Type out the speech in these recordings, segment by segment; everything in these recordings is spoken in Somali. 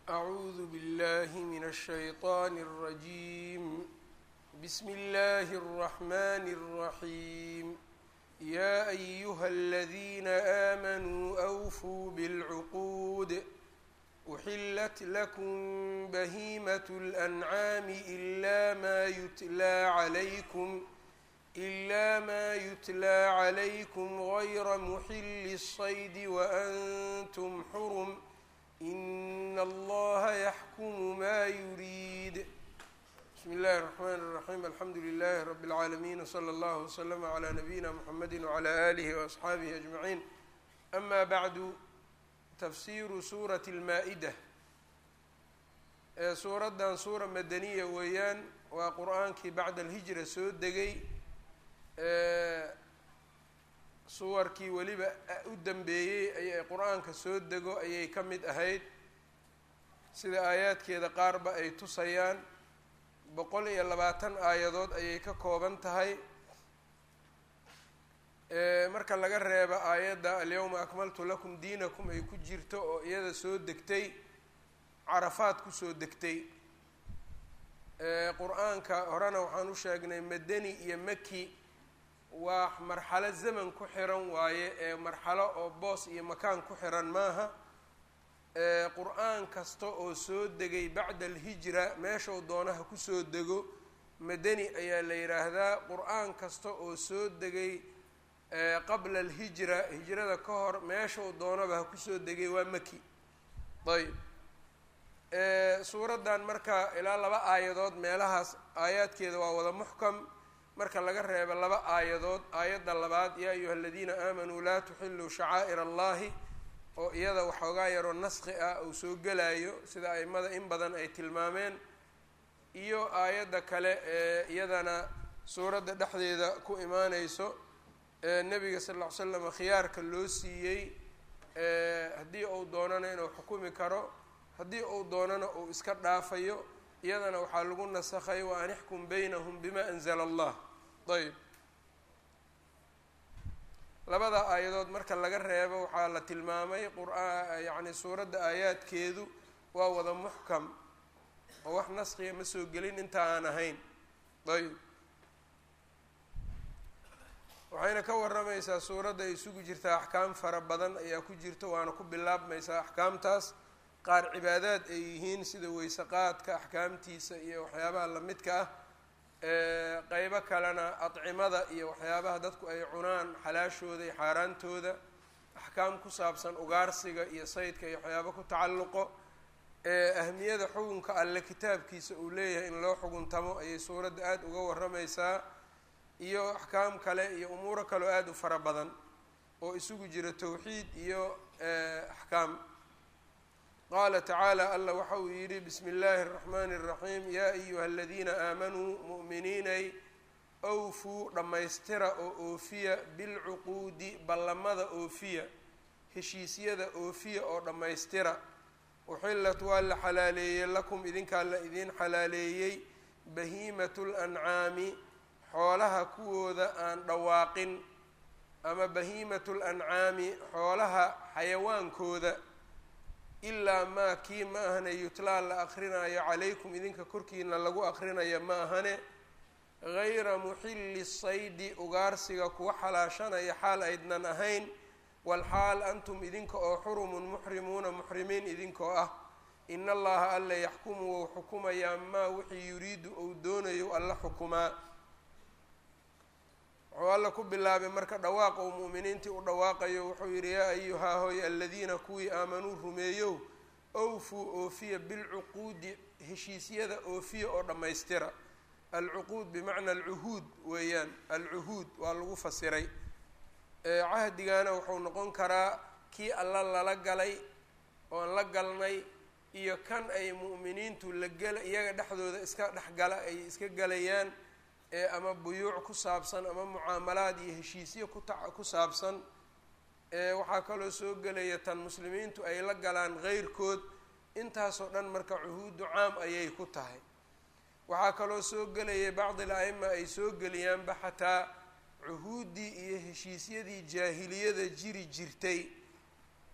أعوذ بالله من الشيطان الرجيم بسم الله الرحمن الرحيم يا أيها الذين آمنوا أوفوا بالعقود أحلت لكم بهيمة الأنعام إلا ما يتلى عليكم إلا ما يتلى عليكم غير محل الصيد وأنتم حرم إن الله يحكم ما يريد بسم الله الرحمن الرحيم الحمد لله رب العالمين وصلى الله وسلم على نبينا محمد وعلى آله وأصحaabihi أجمعين أما بعد tafsiru suurati اlmaa-ida ee suuraddan suura madaniya weeyaan waa qur-aankii bacda alhijra soo degay suwarkii weliba u dambeeyey ayay qur-aanka soo dego ayay ka mid ahayd sida aayaadkeeda qaarba ay tusayaan boqol iyo labaatan aayadood ayay ka kooban tahay marka laga reebo aayadda alyawma akmaltu lakum diinakum ay ku jirto oo iyada soo degtay carafaad kusoo degtay qur-aanka horena waxaan u sheegnay madani iyo maki waa marxalo zaman ku xiran waaye ee marxalo oo boos iyo makaan ku xiran maaha qur-aan kasta oo soo degay bacda alhijra meeshau doonaha kusoo dego madani ayaa la yidhaahdaa qur-aan kasta oo soo degay qabla alhijra hijrada ka hor meeshau doonaba ha kusoo degay waa maki ayb suuraddan marka ilaa laba aayadood meelahaas aayaadkeeda waa wada muxkam marka laga reebo laba aayadood aayadda labaad yaa ayuha aladiina aamanuu laa tuxiluu shacaa'ir allahi oo iyada waxoogaa yaroo naski ah uu soo gelayo sida aimada in badan ay tilmaameen iyo aayadda kale ee iyadana suuradda dhexdeeda ku imaaneyso nabiga sal ll ly slam khiyaarka loo siiyey haddii uu doonana inuu xukumi karo haddii uu doonana uu iska dhaafayo iyadana waxaa lagu nasakhay wa an ixkum baynahum bima anzala allah ayb labada aayadood marka laga reebo waxaa la tilmaamay qur-aa yacni suuradda aayaadkeedu waa wada muxkam oo wax naskiga ma soo gelin inta aan ahayn ayb waxayna ka waramaysaa suuradda ay isugu jirtaa axkaam fara badan ayaa ku jirta waana ku bilaabmaysaa axkaamtaas qaar cibaadaad ay yihiin sida weyseqaadka axkaamtiisa iyo waxyaabaha lamidka ah qeybo kalena adcimada iyo waxyaabaha dadku ay cunaan xalaashooda iyo xaaraantooda axkaam ku saabsan ugaarsiga iyo saydka iyo waxyaaba ku tacalluqo ahmiyada xukunka alle kitaabkiisa uu leeyahay in loo xuguntamo ayay suuradda aada uga waramaysaa iyo axkaam kale iyo umuuro kaleo aada u fara badan oo isugu jira towxiid iyo axkaam qaala tacaala allah waxa uu yidhi bismi illaahi اraxmaani اraxiim yaa ayuha aladiina aamanuu mu'miniinay awfuu dhammaystira oo oofiya bilcuquudi ballamada oofiya heshiisyada oofiya oo dhammaystira uxillat waa la xalaaleeyey lakum idinkaa la idiin xalaaleeyey bahiimatu lancaami xoolaha kuwooda aan dhawaaqin ama bahiimatu lancaami xoolaha xayawaankooda ilaa maa kii ma ahane yutlaa la akrinaayo calaykum idinka korkiina lagu akrinaya ma ahane gayra muxilli saydi ugaarsiga kuwa xalaashanaya xaal aydnan ahayn walxaal antum idinka oo xurumun muxrimuuna muxrimiin idinkoo ah in allaha alla yaxkumu wou xukumayaa maa wixii yuriidu ou doonayo alla xukumaa wuxuu alla ku bilaabay marka dhawaaq ou mu'miniintii u dhawaaqayo wuxuu yidhi yaa ayuhaa hoy aladiina kuwii aamanuu rumeeyow awfuu oofiya bilcuquudi heshiisyada oofiya oo dhammaystira alcuquud bimacna alcuhuud weeyaan alcuhuud waa lagu fasiray cahdigana wuxuu noqon karaa kii alla lala galay oon la galnay iyo kan ay mu'miniintu la gela iyaga dhexdooda iska dhexgala ay iska galayaan ama buyuuc ku saabsan ama mucaamalaad iyo heshiisyo kuta ku saabsan waxaa kaloo soo gelaya tan muslimiintu ay la galaan keyrkood intaasoo dhan marka cuhuudu caam ayay ku tahay waxaa kaloo soo gelaya bacdi la-ima ay soo geliyaanba xataa cuhuuddii iyo heshiisyadii jaahiliyada jiri jirtay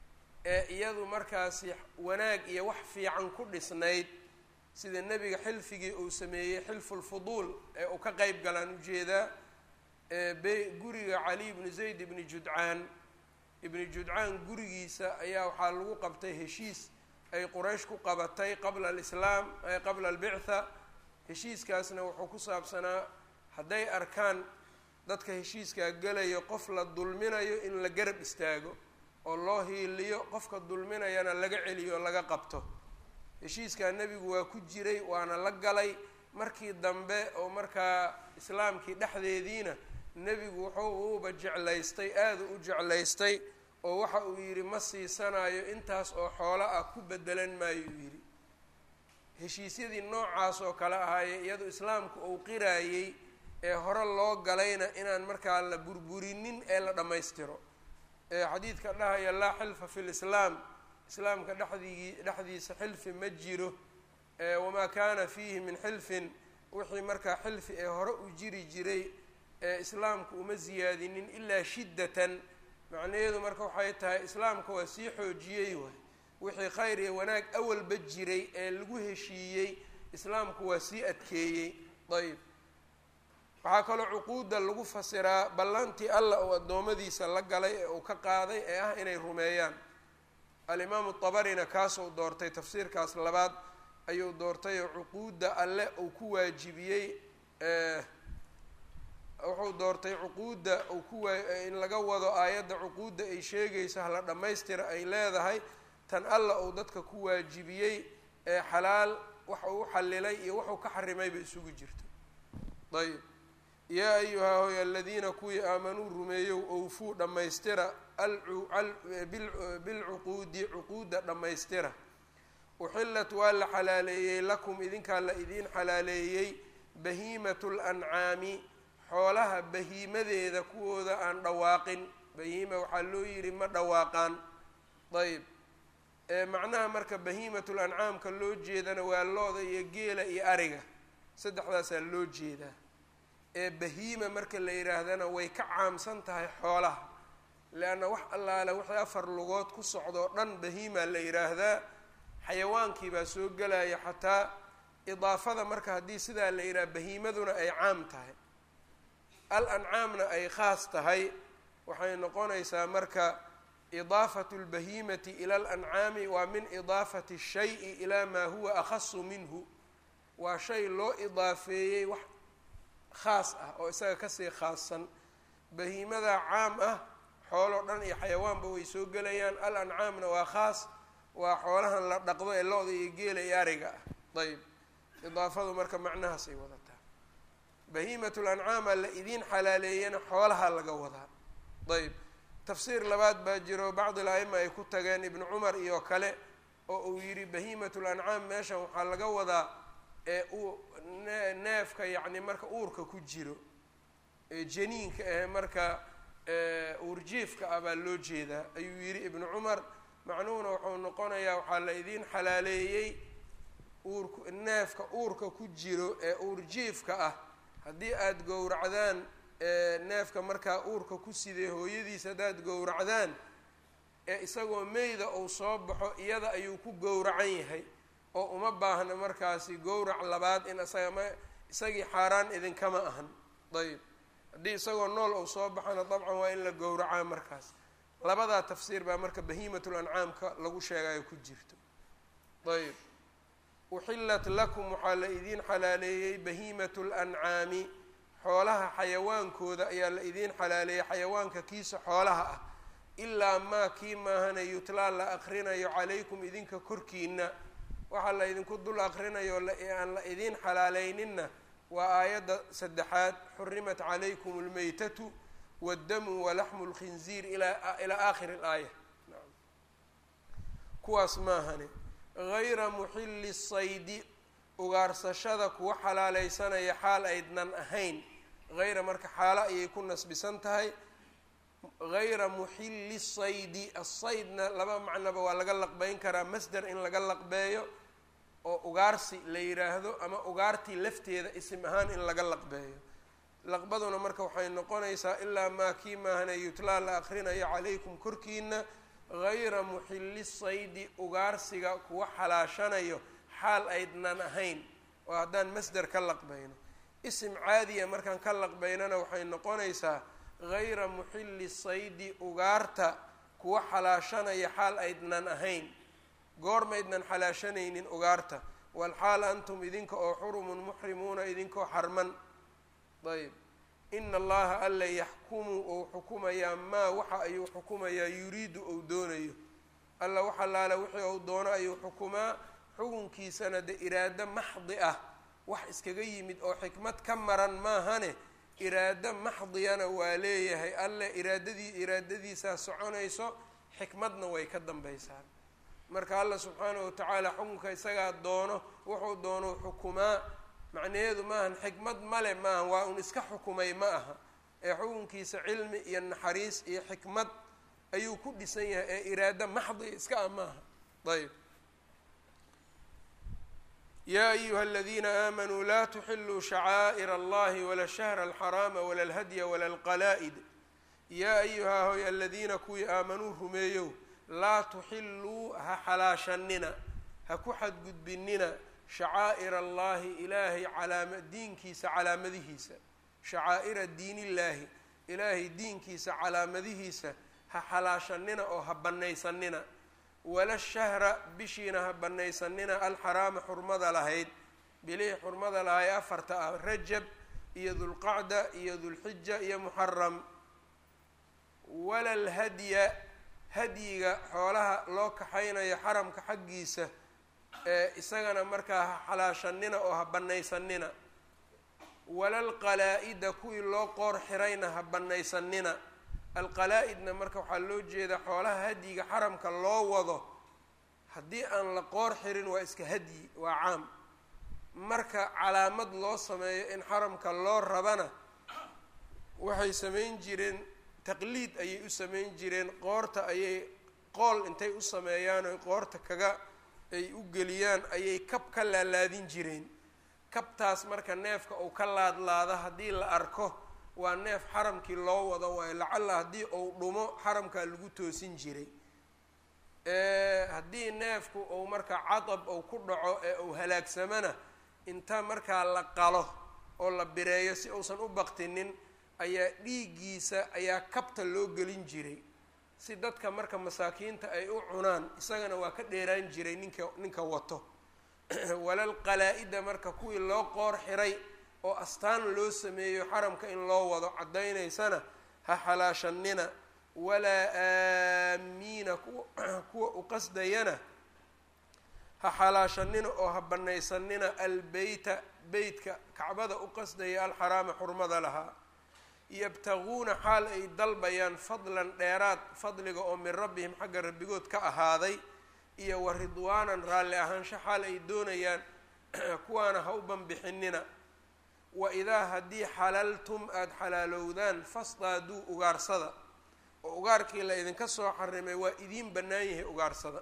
ee iyadu markaasi wanaag iyo wax fiican ku dhisnayd sida nebiga xilfigii uu sameeyey xilfulfuduul ee uu ka qeyb galaan ujeedaa be guriga cali ibnu zayd ibni judcaan ibni judcaan gurigiisa ayaa waxaa lagu qabtay heshiis ay quraysh ku qabatay qabla alislaam qabla albictha heshiiskaasna wuxuu ku saabsanaa hadday arkaan dadka heshiiskaa gelayo qof la dulminayo in la garab istaago oo loo hiiliyo qofka dulminayana laga celiyo oo laga qabto heshiiskaa nebigu waa ku jiray waana la galay markii dambe oo markaa islaamkii dhexdeediina nebigu wuxuu uuba jeclaystay aada u jeclaystay oo waxa uu yidhi ma siisanayo intaas oo xoolo ah ku bedelan maayo uu yidhi heshiisyadii noocaas oo kale ahaaye iyadu islaamku uu qiraayey ee hore loo galayna inaan markaa la burburinin ee la dhammaystiro ee xadiidka dhahaya laa xilfa fi lislaam islaamka dhexdigi dhexdiisa xilfi ma jiro wamaa kaana fiihi min xilfin wixii markaa xilfi ee hore u jiri jiray ee islaamku uma siyaadinin ilaa shiddatan macnaheedu marka waxay tahay islaamka waa sii xoojiyey waay wixii khayr iyo wanaag awalba jiray ee lagu heshiiyey islaamku waa sii adkeeyey ayb waxaa kaloo cuquudda lagu fasiraa ballantii allah uu addoommadiisa la galay ee uu ka qaaday ee ah inay rumeeyaan alimaamu tabarina kaasuu doortay tafsiirkaas labaad ayuu doortay oo cuquudda alle uu ku waajibiyey wuxuu doortay cuquudda uu ku waa in laga wado aayadda cuquudda ay sheegayso hala dhammaystira ay leedahay tan alla uu dadka ku waajibiyey ee xalaal wax uu u xalilay iyo wuxuu ka xarimayba isugu jirto ayb yaa ayuhaa hoy aladiina kuwii aamanuu rumeeyow owfuu dhammaystira bilcuquudi cuquudda dhammaystira uxillat waa la xalaaleeyey lakum idinkaa la idiin xalaaleeyey bahiimatu lancaami xoolaha bahiimadeeda kuwooda aan dhawaaqin bahiima waxaa loo yidhi ma dhawaaqaan ayb macnaha marka bahiimatul ancaamka loo jeedana waa looda iyo geela iyo ariga saddexdaasaa loo jeedaa ee bahiima marka la yidhaahdana way ka caamsan tahay xoolaha leanna wax allaale wixii afar lugood ku socdoo dhan bahiima la yidhaahdaa xayawaankii baa soo gelaya xataa idaafada marka haddii sidaa la yidhaha bahiimaduna ay caam tahay al ancaamna ay khaas tahay waxay noqonaysaa marka idaafatu lbahiimati ila alancaami waa min idaafati shayi ilaa maa huwa akhasu minhu waa shay loo idaafeeyey wax khaas ah oo isaga kasii khaassan bahiimada caam ah xooloo dhan iyo xayawaanba way soo gelayaan al ancaamna waa khaas waa xoolahan la dhaqdo ee lo-da iyo geela iyo ariga ah ayb idaafadu marka macnahaas ay wadataa bahiimatul ancaama la idiin xalaaleeyana xoolaha laga wadaa ayb tafsiir labaad baa jiro bacdi al-aima ay ku tageen ibnu cumar iyo kale oo uu yidhi bahiimatul ancaam meeshan waxaa laga wadaa ee uu neefka yacni marka uurka ku jiro ee janiinka ahe marka uurjiifka ah baa loo jeedaa ayuu yidhi ibnu cumar macnuhuna wuxuu noqonayaa waxaa la idiin xalaaleeyey uurk neefka uurka ku jiro ee uurjiifka ah haddii aada gowracdaan neefka markaa uurka ku sidee hooyadiis haddaad gowracdaan ee isagoo meyda uu soo baxo iyada ayuu ku gowracan yahay oo uma baahna markaasi gowrac labaad in isaga ma isagii xaaraan idinkama ahan ayb haddii isagoo nool uu soo baxana dabcan waa in la gowracaa markaas labadaa tafsiir baa marka bahiimatul ancaamka lagu sheegayo ku jirto ayb uxillat lakum waxaa la idiin xalaaleeyey bahiimatu lancaami xoolaha xayawaankooda ayaa la idiin xalaaleeyey xayawaanka kiisa xoolaha ah ilaa maa kii maahana yutlaa la akrinayo calaykum idinka korkiina waxaa la idinku dul akrinayo aan la idiin xalaaleyninna waa aayadda saddexaad xurimat calaykum almaytatu waddamu walaxmu lkhinziir ilaa ilaa aakhiri alaaya kuwaas maahane gayra muxilli saydi ugaarsashada kuwa xalaaleysanaya xaal aydnan ahayn hayra marka xaalo ayay ku nasbisan tahay gayra muxilli saydi asaydna laba macnoba waa laga laqbeyn karaa masder in laga laqbeeyo oo ugaarsi la yidhaahdo ama ugaartii lafteeda isim ahaan in laga laqbeeyo laqbaduna marka waxay noqonaysaa ilaa maa kii maahana yutlaa la akrinayo calaykum korkiina gayra muxilli saydi ugaarsiga kuwa xalaashanayo xaal aydnan ahayn oo haddaan masder ka laqbayno isim caadiya markaan ka laqbaynana waxay noqonaysaa gayra muxilli saydi ugaarta kuwa xalaashanaya xaal aydnan ahayn goormaydnan xalaashanaynin ugaarta walxaal antum idinka oo xurumun muxrimuuna idinkoo xarman ayb ina allaha alla yaxkumu ou xukumayaa maa waxa ayuu xukumayaa yuriidu ou doonayo alla waxa laala wixii ou doono ayuu xukumaa xukunkiisana de iraado maxdi ah wax iskaga yimid oo xikmad ka maran maahane iraado maxdiyana waa leeyahay alle iraadadii iraadadiisaa soconayso xikmadna way ka dambaysaa marka alla subxaanahu watacaala xukunka isagaa doono wuxuu doono xukumaa macnaheedu maahan xikmad male maaha waa un iska xukumay ma aha ee xukunkiisa cilmi iyo naxariis iyo xikmad ayuu ku dhisan yahay ee iraado maxdi iska ah maaha ayb yaa ayuha aladiina aamanuu laa tuxiluu shacaa'ir allahi wala shahra alxaraama wala alhadya wala alqalaa'id yaa ayuhaa hoy aladiina kuwii aamanuu rumeeyow laa tuxiluu ha xalaashanina ha ku xadgudbinina shacaa'ir allahi ilaahay calaama diinkiisa calaamadihiisa shacaa'ira diinillaahi ilaahay diinkiisa calaamadihiisa ha xalaashanina oo ha bannaysanina wala shahra bishiina ha bannaysanina alxaraama xurmada lahayd bilihii xurmada lahay afarta ah rajab iyo dulqacda iyo dulxija iyo muxaram wala alhadya hadyiga xoolaha loo kaxaynayo xaramka xaggiisa ee isagana markaa ha xalaashanina oo ha bannaysanina wala alqalaa-ida kuwii loo qoor xirayna ha bannaysanina alqalaa-idna marka waxaa loo jeedaa xoolaha hadyiga xaramka loo wado haddii aan la qoor xirin waa iska hadyi waa caam marka calaamad loo sameeyo in xaramka loo rabana waxay samayn jireen taqliid ayay u samayn jireen qoorta ayay qool intay u sameeyaan oy qoorta kaga ay u geliyaan ayay kab ka laalaadin jireen kabtaas marka neefka uu ka laadlaado haddii la arko waa neef xaramkii loo wado waayo lacalla haddii uu dhumo xaramkaa lagu toosin jiray haddii neefku uu marka cadab uu ku dhaco ee uu halaagsamana inta markaa la qalo oo la bireeyo si uusan u baktinin ayaa dhiiggiisa ayaa kabta loo gelin jiray si dadka marka masaakiinta ay u cunaan isagana waa ka dheeraan jiray ninka ninka wato walal qalaa-ida marka kuwii loo qoor xiray oo astaan loo sameeyo xaramka in loo wado caddaynaysana ha xalaashanina walaa aamiina kuwa kuwa u qasdayana ha xalaashanina oo ha bannaysanina albeyta beytka kacbada u qasdaya alxaraama xurmada lahaa yabtaguuna xaal ay dalbayaan fadlan dheeraad fadliga oo min rabbihim xagga rabbigood ka ahaaday iyo wa ridwaanan raalli ahaansho xaal ay doonayaan kuwaana ha u banbixinina wa idaa haddii xalaltum aada xalaalowdaan fasdaaduu ugaarsada oo ugaarkii la idinka soo xarimay waa idiin bannaan yahay ugaarsada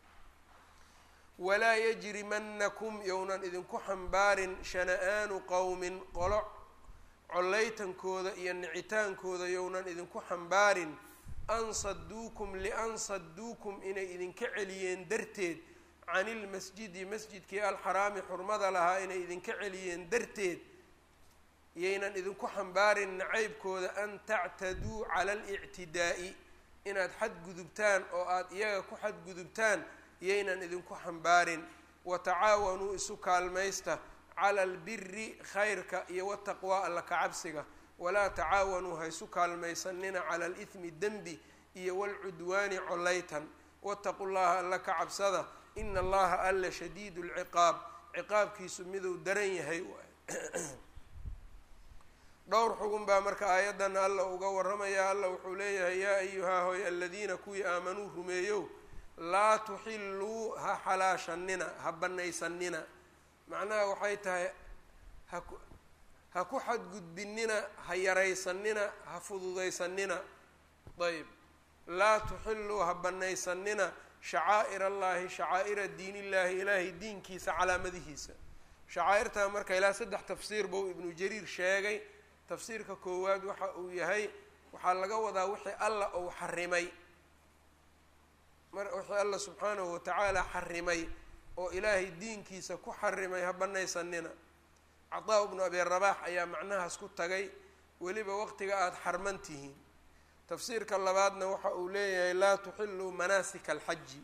walaa yajrimanakum yownan idinku xambaarin shana-aanu qowmin qolo collaytankooda iyo nicitaankooda yownan idinku xambaarin an saduukum lian saduukum inay idinka celiyeen darteed can ilmasjidi masjidkii alxaraami xurmada lahaa inay idinka celiyeen darteed yaynan idinku xambaarin nacaybkooda an tactaduu cala alictidaa'i inaad xadgudubtaan oo aada iyaga ku xadgudubtaan yaynan idinku xambaarin watacaawanuu isu kaalmaysta cala albiri khayrka iyo wataqwaa alla kacabsiga walaa tacaawanuu ha isu kaalmaysanina cala alithmi dembi iyo walcudwaani collaytan wataqu llaha alla ka cabsada ina allaha alla shadiidu lciqaab ciqaabkiisu miduu daran yahay waay dhowr xugun baa marka aayaddan alla uga warramaya alla wuxuu leeyahay yaa ayuhaa hoy aladiina kuwii aamanuu rumeeyow laa tuxilluu ha xalaashanina ha bannaysanina macnaha waxay tahay haku ha ku xadgudbinina ha yaraysanina ha fududaysanina ayb laa tuxilluu ha bannaysanina shacaa'ir allahi shacaa'ira diinillaahi ilaahay diinkiisa calaamadihiisa shacaa'irtaa marka ilaa saddex tafsiir buu ibnu jariir sheegay tafsiirka koowaad waxa uu yahay waxaa laga wadaa wixii alla uu xarimay mar wixii alla subxaanahu watacaala xarimay oo ilaahay diinkiisa ku xarimay ha banaysanina cataa ibnu abi rabaax ayaa macnahaas ku tagay weliba waqtiga aada xarman tihiin tafsiirka labaadna waxa uu leeyahay laa tuxiluu manaasika alxaji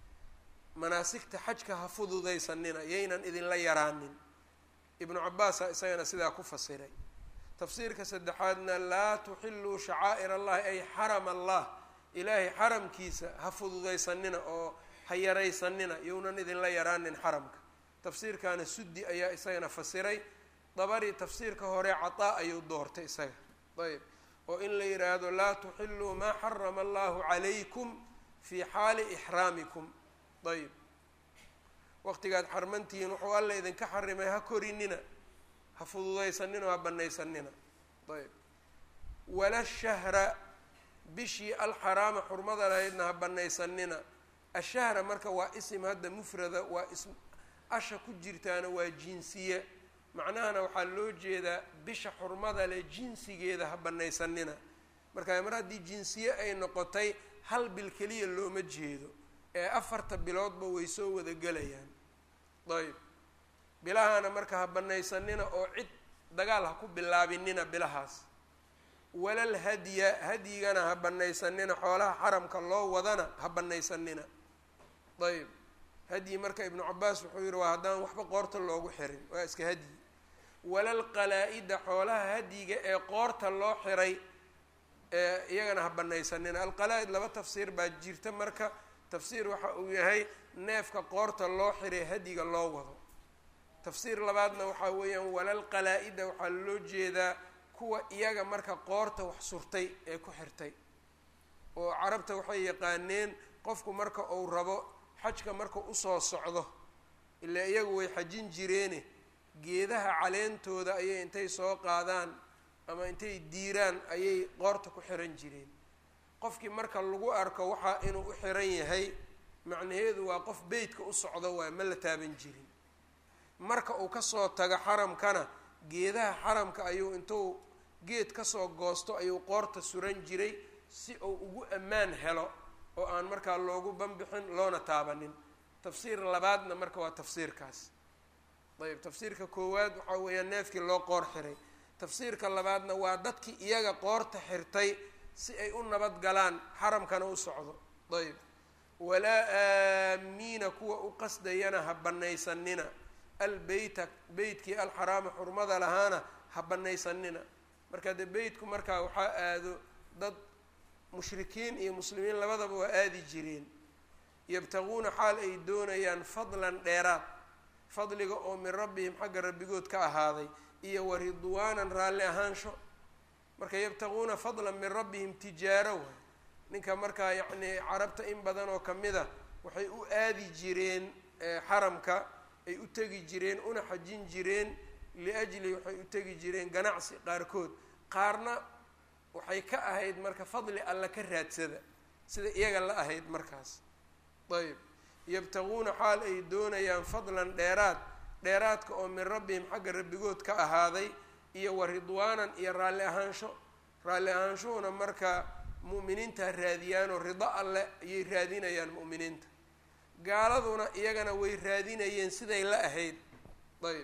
manaasigta xajka ha fududaysanina yaynan idinla yaraanin ibnu cabaasa isagana sidaa ku fasiray tafsiirka saddexaadna laa tuxiluu shacaa'ir allahi ay xaram allah ilaahay xaramkiisa ha fududaysanina oo ha yaraysanina younan idinla yaraanin xaramka tafsiirkaana suddi ayaa isagana fasiray dabari tafsiirka hore cataa ayuu doortay isaga ayb oo in la yidhaahdo laa tuxiluu maa xarama allahu calaykum fii xaali ixraamikum ayb waqtigaad xarmantihiin wuxuu alla idinka xarimay ha korinina ha fududaysanina oo ha banaysanina ayb wala shahra bishii alxaraama xurmada lahaydna ha banaysanina ashahra marka waa isim hadda mufrada waa is asha ku jirtaana waa jinsiye macnahana waxaa loo jeedaa bisha xurmada leh jinsigeeda ha banaysanina marka mar haddii jinsiye ay noqotay hal bil keliya looma jeedo ee afarta biloodba way soo wada gelayaan ayb bilahana marka ha banaysanina oo cid dagaal ha ku bilaabinina bilahaas walal hadya hadyigana ha banaysanina xoolaha xaramka loo wadana ha banaysanina ayb hadyi marka ibnu cabaas wuxuu yihi waa haddaan waxba qoorta loogu xirin waa iska hadyi walal qalaa-ida xoolaha hadyiga ee qoorta loo xiray iyagana ha banaysanina alqalaa-id laba tafsiir baa jirta marka tafsiir waxa uu yahay neefka qoorta loo xiray hadyiga loo wado tafsiir labaadna waxaa weeyaan walal qalaa-ida waxaa loo jeedaa kuwa iyaga marka qoorta wax surtay ee ku xirtay oo carabta waxay yaqaaneen qofku marka uu rabo xajka marka usoo socdo ilaa iyagu way xajin jireene geedaha caleentooda ayay intay soo qaadaan ama intay diiraan ayay qoorta ku xiran jireen qofkii marka lagu arko waxaa inuu u xiran yahay macnaheedu waa qof beytka u socdo waay ma la taaban jirin marka uu kasoo tago xaramkana geedaha xaramka ayuu intuu geed kasoo goosto ayuu qoorta suran jiray si uu ugu ammaan helo oo aan markaa loogu banbixin loona taabanin tafsiir labaadna marka waa tafsiirkaas ayb tafsiirka koowaad waxaa weeyaan neefkii loo qoor xiray tafsiirka labaadna waa dadkii iyaga qoorta xirtay si ay u nabad galaan xaramkana u socdo ayb walaa aamiina kuwa u qasdayana ha banaysanina albeyta beytkii alxaraama xurmada lahaana ha banaysanina marka dee beytku markaa waxaa aado dad mushrikiin iyo muslimiin labadaba waa aadi jireen yabtaguuna xaal ay doonayaan fadlan dheeraad fadliga oo min rabbihim xagga rabbigood ka ahaaday iyo wa ridwaanan raalli ahaansho marka yabtaguuna fadlan min rabbihim tijaaro waay ninka markaa yacnii carabta in badan oo kamid a waxay u aadi jireen xaramka ay u tegi jireen una xajin jireen liajli waxay u tegi jireen ganacsi qaarkood qaarna waxay ka ahayd marka fadli alla ka raadsada sida iyaga la ahayd markaas ayb yabtaguuna xaal ay doonayaan fadlan dheeraad dheeraadka oo min rabbihim xagga rabbigood ka ahaaday iyo wa ridwaanan iyo raalli ahaansho raalli ahaanshuhuna marka mu'miniinta raadiyaanoo rido alle ayay raadinayaan mu'miniinta gaaladuna iyagana way raadinayeen siday la ahayd ayb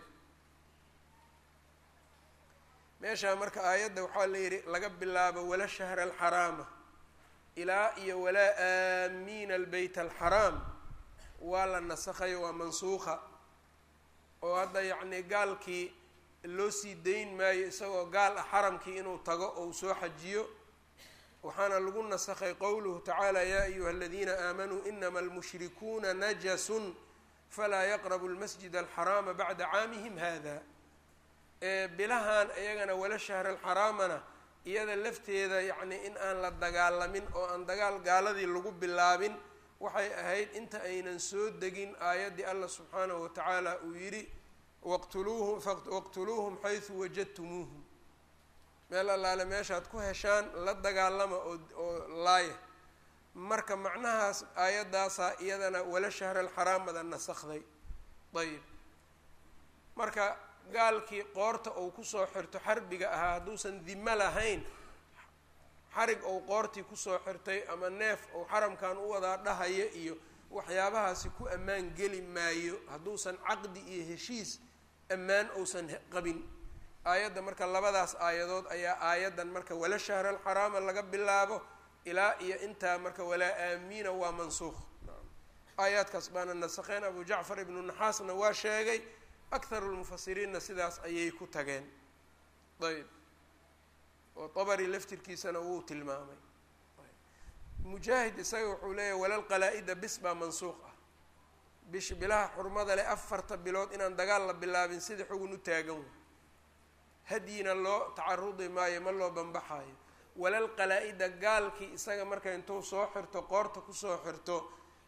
meeshaa marka aayadda waxaa la yidhi laga bilaabo wala shahra alxaraama ilaa iyo walaa aamiina albeyt alxaraam waa la nasakhayo waa mansuuqa oo hadda yacnii gaalkii loo sii dayn maayo isagoo gaal ah xaramkii inuu tago ou soo xajiyo waxaana lagu nasakhay qowluhu tacaala yaa ayuha aladiina aamanuu inama almushrikuuna najasun falaa yaqrabu lmasjid alxaraama bacda caamihim hada bilahan iyagana wala shahra alxaraamana iyada lafteeda yacnii in aan la dagaalamin oo aan dagaal gaaladii lagu bilaabin waxay ahayd inta aynan soo degin aayaddii allah subxaanahu watacaala uu yidhi waqtuluuhum waqtuluuhum xaysu wajadtumuuhum meel allaale meeshaad ku heshaan la dagaalama oo oo laaya marka macnahaas aayaddaasaa iyadana wala shahra alxaraamada nasakday ayib marka gaalkii qoorta uu kusoo xirto xarbiga ahaa hadduusan dimo lahayn xarig ou qoortii kusoo xirtay ama neef ou xaramkan u wadaa dhahaya iyo waxyaabahaasi ku ammaan geli maayo hadduusan caqdi iyo heshiis ammaan uusan qabin aayadda marka labadaas aayadood ayaa aayaddan marka wala shahra alxaraama laga bilaabo ilaa iyo intaa marka walaa aamiina waa mansuuq aayaadkaas baana nasakeen abu jacfar ibnu naxaasna waa sheegay akharu lmufasiriinna sidaas ayay ku tageen ayb oo dabari laftirkiisana wuu tilmaamay mujaahid isaga wuxuu leeyahy walal qalaa-ida bis baa mansuuq ah bish bilaha xurmada leh afarta bilood inaan dagaal la bilaabin sida xugun u taagan way hadyina loo tacarudi maayo ma loo banbaxaayo walal qalaa-ida gaalkii isaga marka intuu soo xirto qoorta kusoo xirto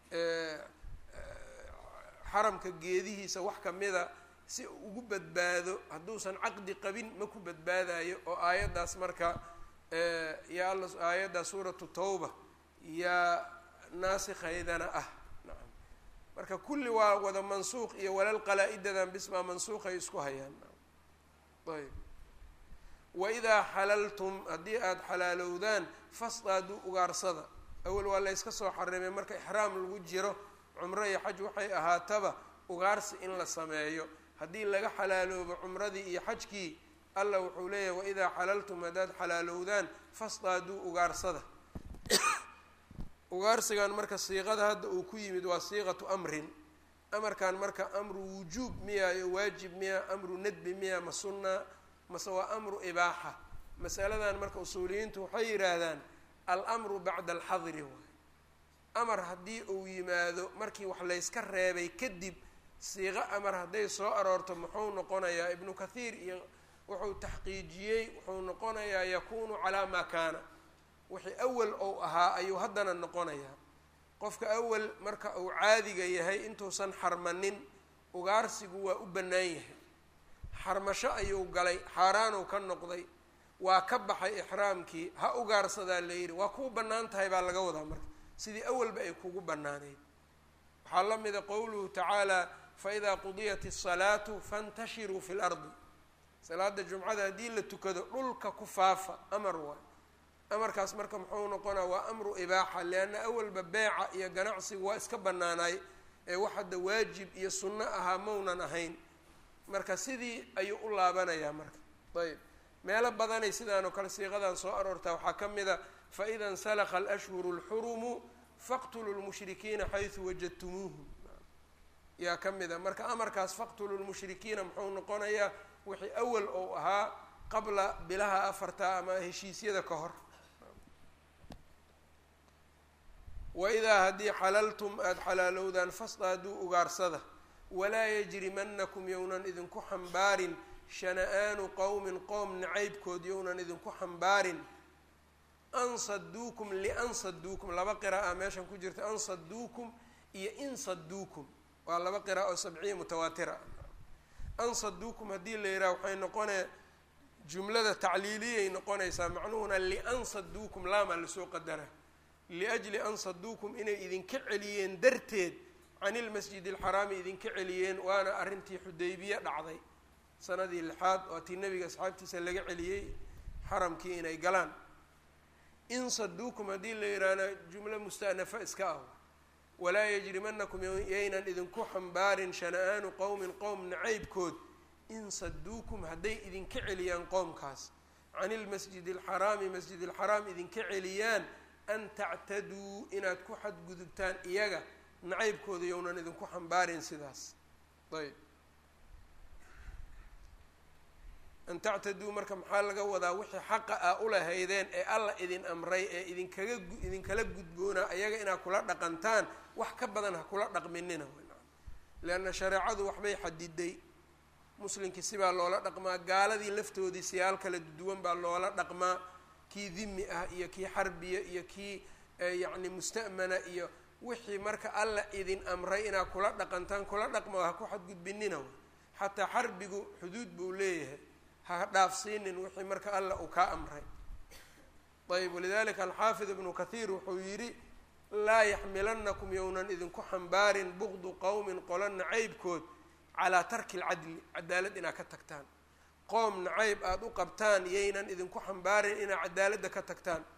xaramka geedihiisa wax kamida si ugu badbaado hadduusan caqdi qabin ma ku badbaadayo oo aayaddaas marka yaa alla aayaddaa suuratu tawba yaa naasikhaydana ah nacam marka kulli waa wada mansuuq iyo walal qalaa-idadan bismaa mansuuqay isku hayaan ayb waidaa xalaltum haddii aada xalaalowdaan fasdaaduu ugaarsada awel waa la yska soo xarimay marka ixraam lagu jiro cumro iyo xaj waxay ahaataba ugaarsi in la sameeyo haddii laga xalaaloobo cumradii iyo xajkii alla wuxuu leeyahay waidaa xalaltum haddaad xalaalowdaan fasdaaduu ugaarsada ugaarsigan marka siiqada hadda uu ku yimid waa siiqatu amrin amarkan marka amru wujuub miya iyo waajib miya amru nadbi miya ma sunna mase waa amru ibaaxa masaladan marka usuuliyiintu waxay yidhaahdaan almru bacda alxadri waay amar haddii uu yimaado markii wax layska reebay kadib siiqo amar hadday soo aroorto muxuu noqonayaa ibnu kathiir iyo wuxuu taxqiijiyey wuxuu noqonayaa yakunu calaa maa kaana wixii awal ou ahaa ayuu haddana noqonayaa qofka awal marka uu caadiga yahay intuusan xarmanin ugaarsigu waa u bannaan yahay xarmasho ayuu galay xaaraanuu ka noqday waa ka baxay ixraamkii ha ugaarsadaa la yidhi waa kuu bannaan tahay baa laga wadaa marka sidii awalba ay kugu bannaanayd waxaa la mida qowluhu tacaala faidaa qudiyat الsalaatu faاntashiruu fi اlardi salaada jumcada haddii la tukado dhulka ku faafa amar waay amarkaas marka muxuu noqonaa waa amru ibaaxa lianna awalba beeca iyo ganacsigu waa iska bannaanaay ee wax hadda waajib iyo sunno ahaa maunan ahayn marka sidii ayuu u laabanayaa marka ayb meelo badanay sidaan oo kale siiqadan soo aroortaa waxaa ka mid a faida insalakha alashhuru اlxurumu faqtuluu lmushrikiina xaysu wajadtumuuhum yaa ka mid a marka amarkaas faqtuluu lmushrikiina muxuu noqonayaa wixii awal ou ahaa qabla bilaha afarta ama heshiisyada ka hor waidaa haddii xalaltum aada xalaalowdaan fasdaaduu ugaarsada walaa yajrimanakum yownan idinku xambaarin shana-aanu qowmin qoom nacaybkood yownan idinku xambaarin an saduukum lian saduukum laba qira'a meeshan ku jirta an saduukum iyo in saduukum waa laba qira'a oo sabciya mutawaatira an saduukum haddii la yidhaha waxay noqonee jumlada tacliiliyay noqonaysaa macnuhuna lian saduukum laamaa lasoo qadara liajli an saduukum inay idinka celiyeen darteed can ilmasjid alxaraami idinka celiyeen waana arrintii xudaybiye dhacday sanadii lixaad waa tii nabiga asxaabtiisa laga celiyey xaramkii inay galaan in saduukum haddii la yidhaahna jumlo musta'nafa iska ah walaa yajrimanakum yaynan idinku xambaarin shana-aanu qowmin qowm nacaybkood in saduukum hadday idinka celiyaan qoomkaas can ilmasjid alxaraami masjid alxaraam idinka celiyaan an tactaduu inaad ku xadgudubtaan iyaga nacaybkooda yownan idinku xambaarin sidaas ayb an tactaduu marka maxaa laga wadaa wixii xaqa ah ulahaydeen ee alla idin amray ee idinkaga idinkala gudboonaa ayaga inaad kula dhaqantaan wax ka badan ha kula dhaqminina leanna shareecadu waxbay xadiday muslimkii sibaa loola dhaqmaa gaaladii laftoodii siyaal kala duwan baa loola dhaqmaa kii dimi ah iyo kii xarbiya iyo kii yacni musta'mana iyo wixii marka alla idin amray inaad kula dhaqantaan kula dhaqma ha ku xadgudbinina xataa xarbigu xuduud buu leeyahay ha dhaafsiinin wixii marka alla uu kaa amray ayb walidalika alxaafid ibnu kathiir wuxuu yidhi laa yaxmilanakum yownan idinku xambaarin bugdu qowmin qola nacaybkood calaa tarki lcadli cadaalad inaad ka tagtaan qoom nacayb aada u qabtaan yaynan idinku xambaarin inaad cadaaladda ka tagtaan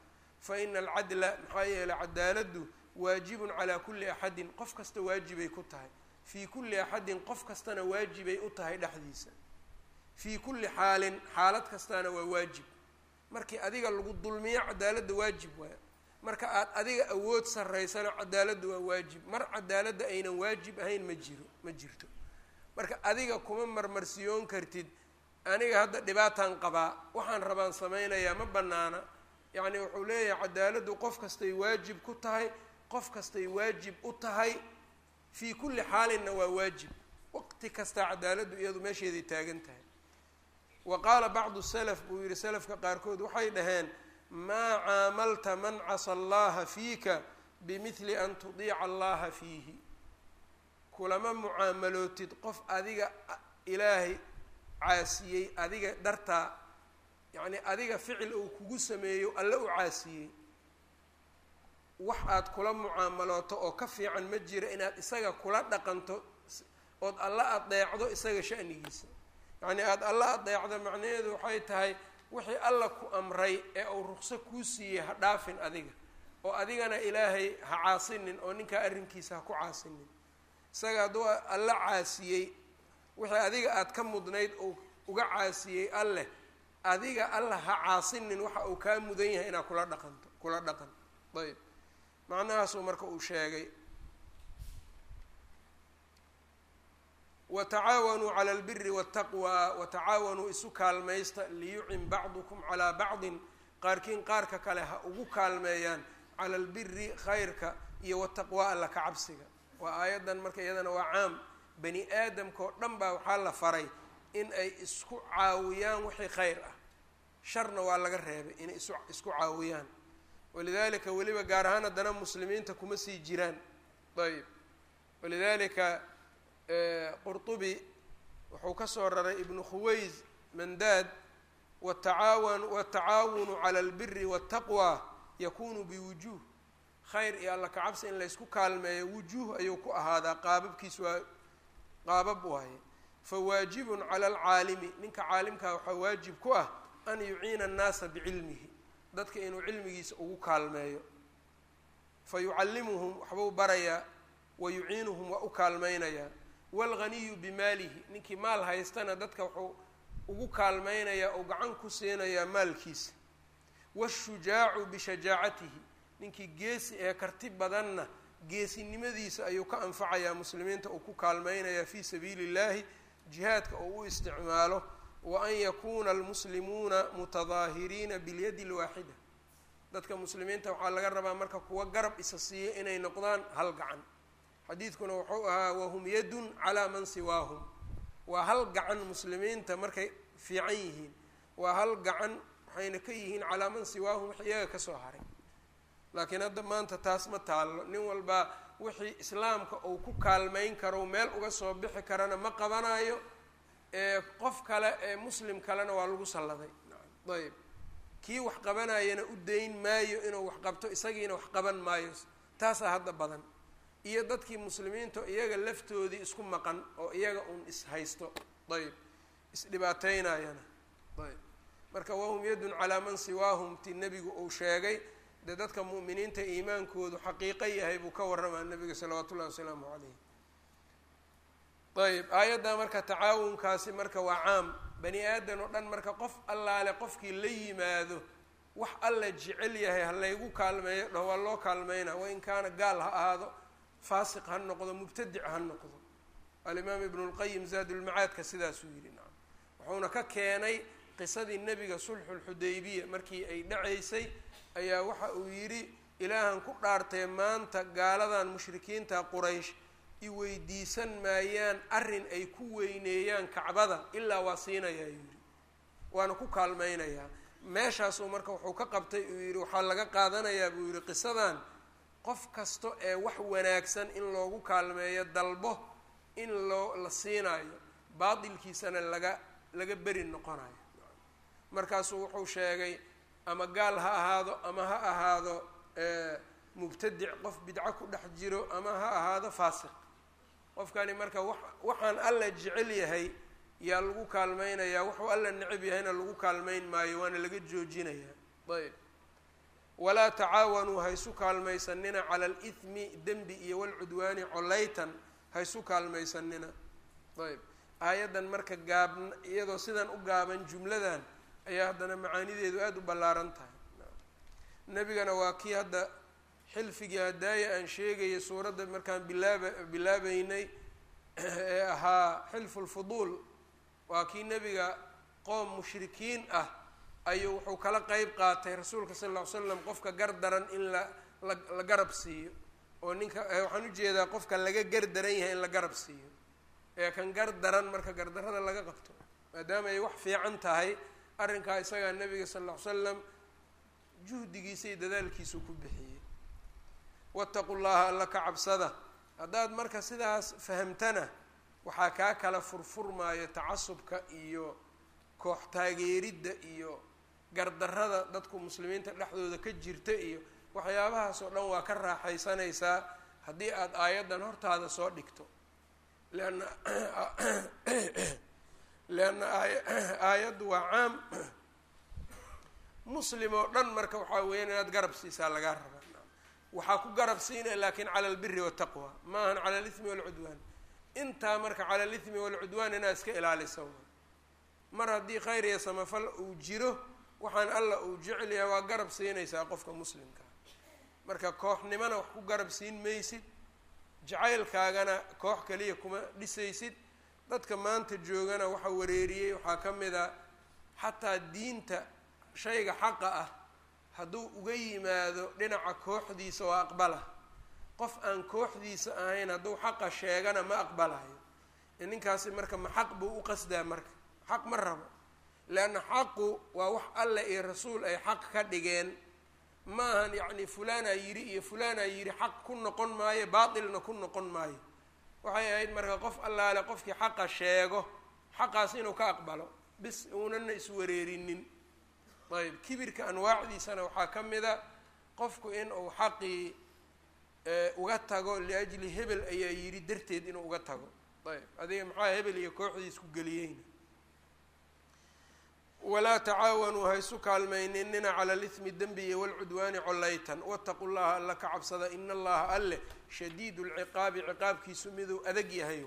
fa ina alcadla maxaa yeeley cadaaladdu waajibun calaa kulli axadin qof kasta waajibay ku tahay fii kulli axadin qof kastana waajibay u tahay dhexdiisa fii kulli xaalin xaalad kastana waa waajib markii adiga lagu dulmiyo cadaaladda waajib waaya marka aad adiga awood sarraysana cadaaladda waa waajib mar cadaaladda aynan waajib ahayn ma jiro ma jirto marka adiga kuma marmarsiyoon kartid aniga hadda dhibaataan qabaa waxaan rabaan samaynayaa ma bannaana yacni wuxuu leeyahay cadaaladdu qof kastay waajib ku tahay qof kastay waajib u tahay fii kulli xaalinna waa waajib waqti kastaa cadaaladdu iyadu meesheeday taagan tahay wa qaala bacdu salaf buu yihi salafka qaarkood waxay dhaheen maa caamalta man casa allaha fiika bimidli an tudiica allaha fiihi kulama mucaamalootid qof adiga ilaahay caasiyey adiga dartaa yacni adiga ficil uu kugu sameeyo alle u caasiyey wax aad kula mucaamalooto oo ka fiican ma jira inaad isaga kula dhaqanto ood alla adeecdo isaga shanigiisa yacni aada alla adeecdo macnaheedu waxay tahay wixii alla ku amray ee uu ruqso kuu siiyey ha dhaafin adiga oo adigana ilaahay ha caasinin oo ninkaa arrinkiisa ha ku caasinin isaga hadduu alla caasiyey wixii adiga aada ka mudnayd oo uga caasiyey alleh adiga alla ha caasinin waxa uu kaa mudan yahay inaad kula dhaqanto kula dhaqan ayb macnahaasuu marka uu sheegay watacaawanuu cala albiri waataqwa watacaawanuu isu kaalmaysta liyucin bacdukum calaa bacdin qaarkiin qaarka kale ha ugu kaalmeeyaan cala albiri khayrka iyo wataqwa alla ka cabsiga waa aayaddan marka iyadana waa caam bani aadamka oo dhan baa waxaa la faray in ay isku caawiyaan wixii khayr ah sharna waa laga reebay inay isu isku caawiyaan walidalika weliba gaar ahaan haddana muslimiinta kuma sii jiraan ayb walidalika qurطubi wuxuu ka soo raray ibnu khuways mandaad watacaawan watacaawunu cala albiri waataqwa yakunu biwujuh khayr iyo alla kacabsi in laysku kaalmeeyo wujuuh ayuu ku ahaadaa qaababkiis waa qaabab waaye fawaajibun cala alcaalimi ninka caalimkaa waxaa waajib ku ah an yuciina annaasa bicilmihi dadka inuu cilmigiisa ugu kaalmeeyo fa yucallimuhum waxbuu barayaa wa yuciinuhum waa u kaalmaynayaa waalghaniyu bimaalihi ninkii maal haystana dadka wuxuu ugu kaalmaynayaa oo gacan ku siinayaa maalkiisa waashujaacu bishajaacatihi ninkii geesi ee karti badanna geesinimadiisa ayuu ka anfacayaa muslimiinta uu ku kaalmaynayaa fii sabiili illahi jihaadka oo u isticmaalo wa an yakuuna almuslimuuna mutadaahiriina bilyadi lwaaxida dadka muslimiinta waxaa laga rabaa marka kuwa garab isa siiya inay noqdaan hal gacan xadiidkuna wuxuu ahaa wahum yadun calaa man siwaahum waa hal gacan muslimiinta markay fiican yihiin waa hal gacan waxayna ka yihiin calaa man siwaahum wix iyaga kasoo haray laakiin hadda maanta taas ma taallo nin walbaa wixii islaamka uu ku kaalmayn karo meel uga soo bixi karana ma qabanayo ee qof kale ee muslim kalena waa lagu salladay ayb kii wax qabanayana u dayn maayo inuu wax qabto isagiina wax qaban maayo taasaa hadda badan iyo dadkii muslimiinta iyaga laftoodii isku maqan oo iyaga uun is haysto ayb isdhibaateynayana ayb marka wahum yadun calaa man siwaahum ti nebigu uu sheegay dee dadka mu'miniinta iimaankoodu xaqiiqo yahay buu ka warramaa nabiga salawaatu ullahi wasalaamu calayh ayb aayaddaa marka tacaawunkaasi marka waa caam bani aadan oo dhan marka qof allaale qofkii la yimaado wax alla jecel yahay ha laygu kaalmeeyo dhaho waa loo kaalmeyna wain kaana gaal ha ahaado faasiq ha noqdo mubtadic ha noqdo alimaam ibnu lqayim zaadulmacaadka sidaasuu yidhi nacam wuxuuna ka keenay qisadii nebiga sulxulxudaybiya markii ay dhacaysay ayaa waxa uu yidhi ilaahan ku dhaartee maanta gaaladan mushrikiinta quraysh i weydiisan maayaan arrin ay ku weyneeyaan kacbada ilaa waa siinayaa yidhi waana ku kaalmaynayaa meeshaasuu marka wuxuu ka qabtay uu yidhi waxaa laga qaadanayaa buu yidhi qisadan qof kasta ee wax wanaagsan in loogu kaalmeeyo dalbo in loo la siinaayo baatilkiisana laga laga beri noqonayo markaasuu wuxuu sheegay ama gaal ha ahaado ama ha ahaado mubtadic qof bidco ku dhex jiro ama ha ahaado faasiq qofkani marka wa waxaan alla jecel yahay yaa lagu kaalmaynayaa wuxuu alla necab yahayna lagu kaalmayn maayo waana laga joojinayaa ayb walaa tacaawanuu haysu kaalmaysanina cala alithmi dembi iyo walcudwaani collaytan haysu kaalmaysanina ayb aayaddan marka gaabn iyadoo sidan u gaaban jumladan ayaa haddana macaanideedu aada u ballaaran tahay nebigana waa kii hadda xilfigii hadaaya aan sheegaya suuradda markaan bilaaba bilaabeynay ee ahaa xilfu lfuduul waa kii nebiga qoom mushrikiin ah ayuu wuxuu kala qeyb qaatay rasuulka sal ll ly slam qofka gar daran in la la la garab siiyo oo ninka waxaan ujeedaa qofka laga gar daran yahay in la garab siiyo ee kan gar daran marka gardarrada laga qabto maadaama ay wax fiican tahay arrinkaa isagaa nebiga sal ll ly slam juhdigiisa iyo dadaalkiisuu ku bixiyey wattaqu llaha alla ka cabsada haddaad marka sidaas fahamtana waxaa kaa kala furfurmaayo tacasubka iyo koox taageeridda iyo gardarrada dadku muslimiinta dhexdooda ka jirta iyo waxyaabahaas oo dhan waa ka raaxaysanaysaa haddii aada aayaddan hortaada soo dhigto leanna leanna aay aayaddu waa caam muslim oo dhan marka waxaa weeyaan inaad garab siisaa lagaa rabaa waxaa ku garab siinaya laakin cala albiri wataqwa maahan cala alithmi walcudwaan intaa marka cala alithmi walcudwaan inaad iska ilaalisa mar haddii khayr iyo samafal uu jiro waxaan alla uu jecel yahay waa garab siinaysaa qofka muslimkaa marka kooxnimana wax ku garab siin maysid jacaylkaagana koox kaliya kuma dhisaysid dadka maanta joogana waxa wareeriyey waxaa ka mid a xataa diinta shayga xaqa ah hadduu uga yimaado dhinaca kooxdiisa oo aqbala qof aan kooxdiisa ahayn hadduu xaqa sheegana ma aqbalayo ninkaasi marka ma xaq buu u qasdaa marka xaq ma rabo leanna xaqu waa wax alleh iyo rasuul ay xaq ka dhigeen ma ahan yacni fulaanaa yidhi iyo fulaanaa yidhi xaq ku noqon maayo baatilna ku noqon maayo waxay ahayd marka qof allaale qofkii xaqa sheego xaqaas inuu ka aqbalo bis uunana iswareerinin ayb kibirka anwaacdiisana waxaa ka mid a qofku in uu xaqii uga tago liajli hebel ayaa yidhi darteed inuu uga tago ayb adiga maxaa hebel iyo kooxdiis ku geliyeyna walaa tacaawanuu haysu kaalmayninina cala alithmi dembi iyo walcudwaani collaytan wataqu llaha alla ka cabsada ina allaha alleh shadiidu lciqaabi ciqaabkiisu miduu adag yahay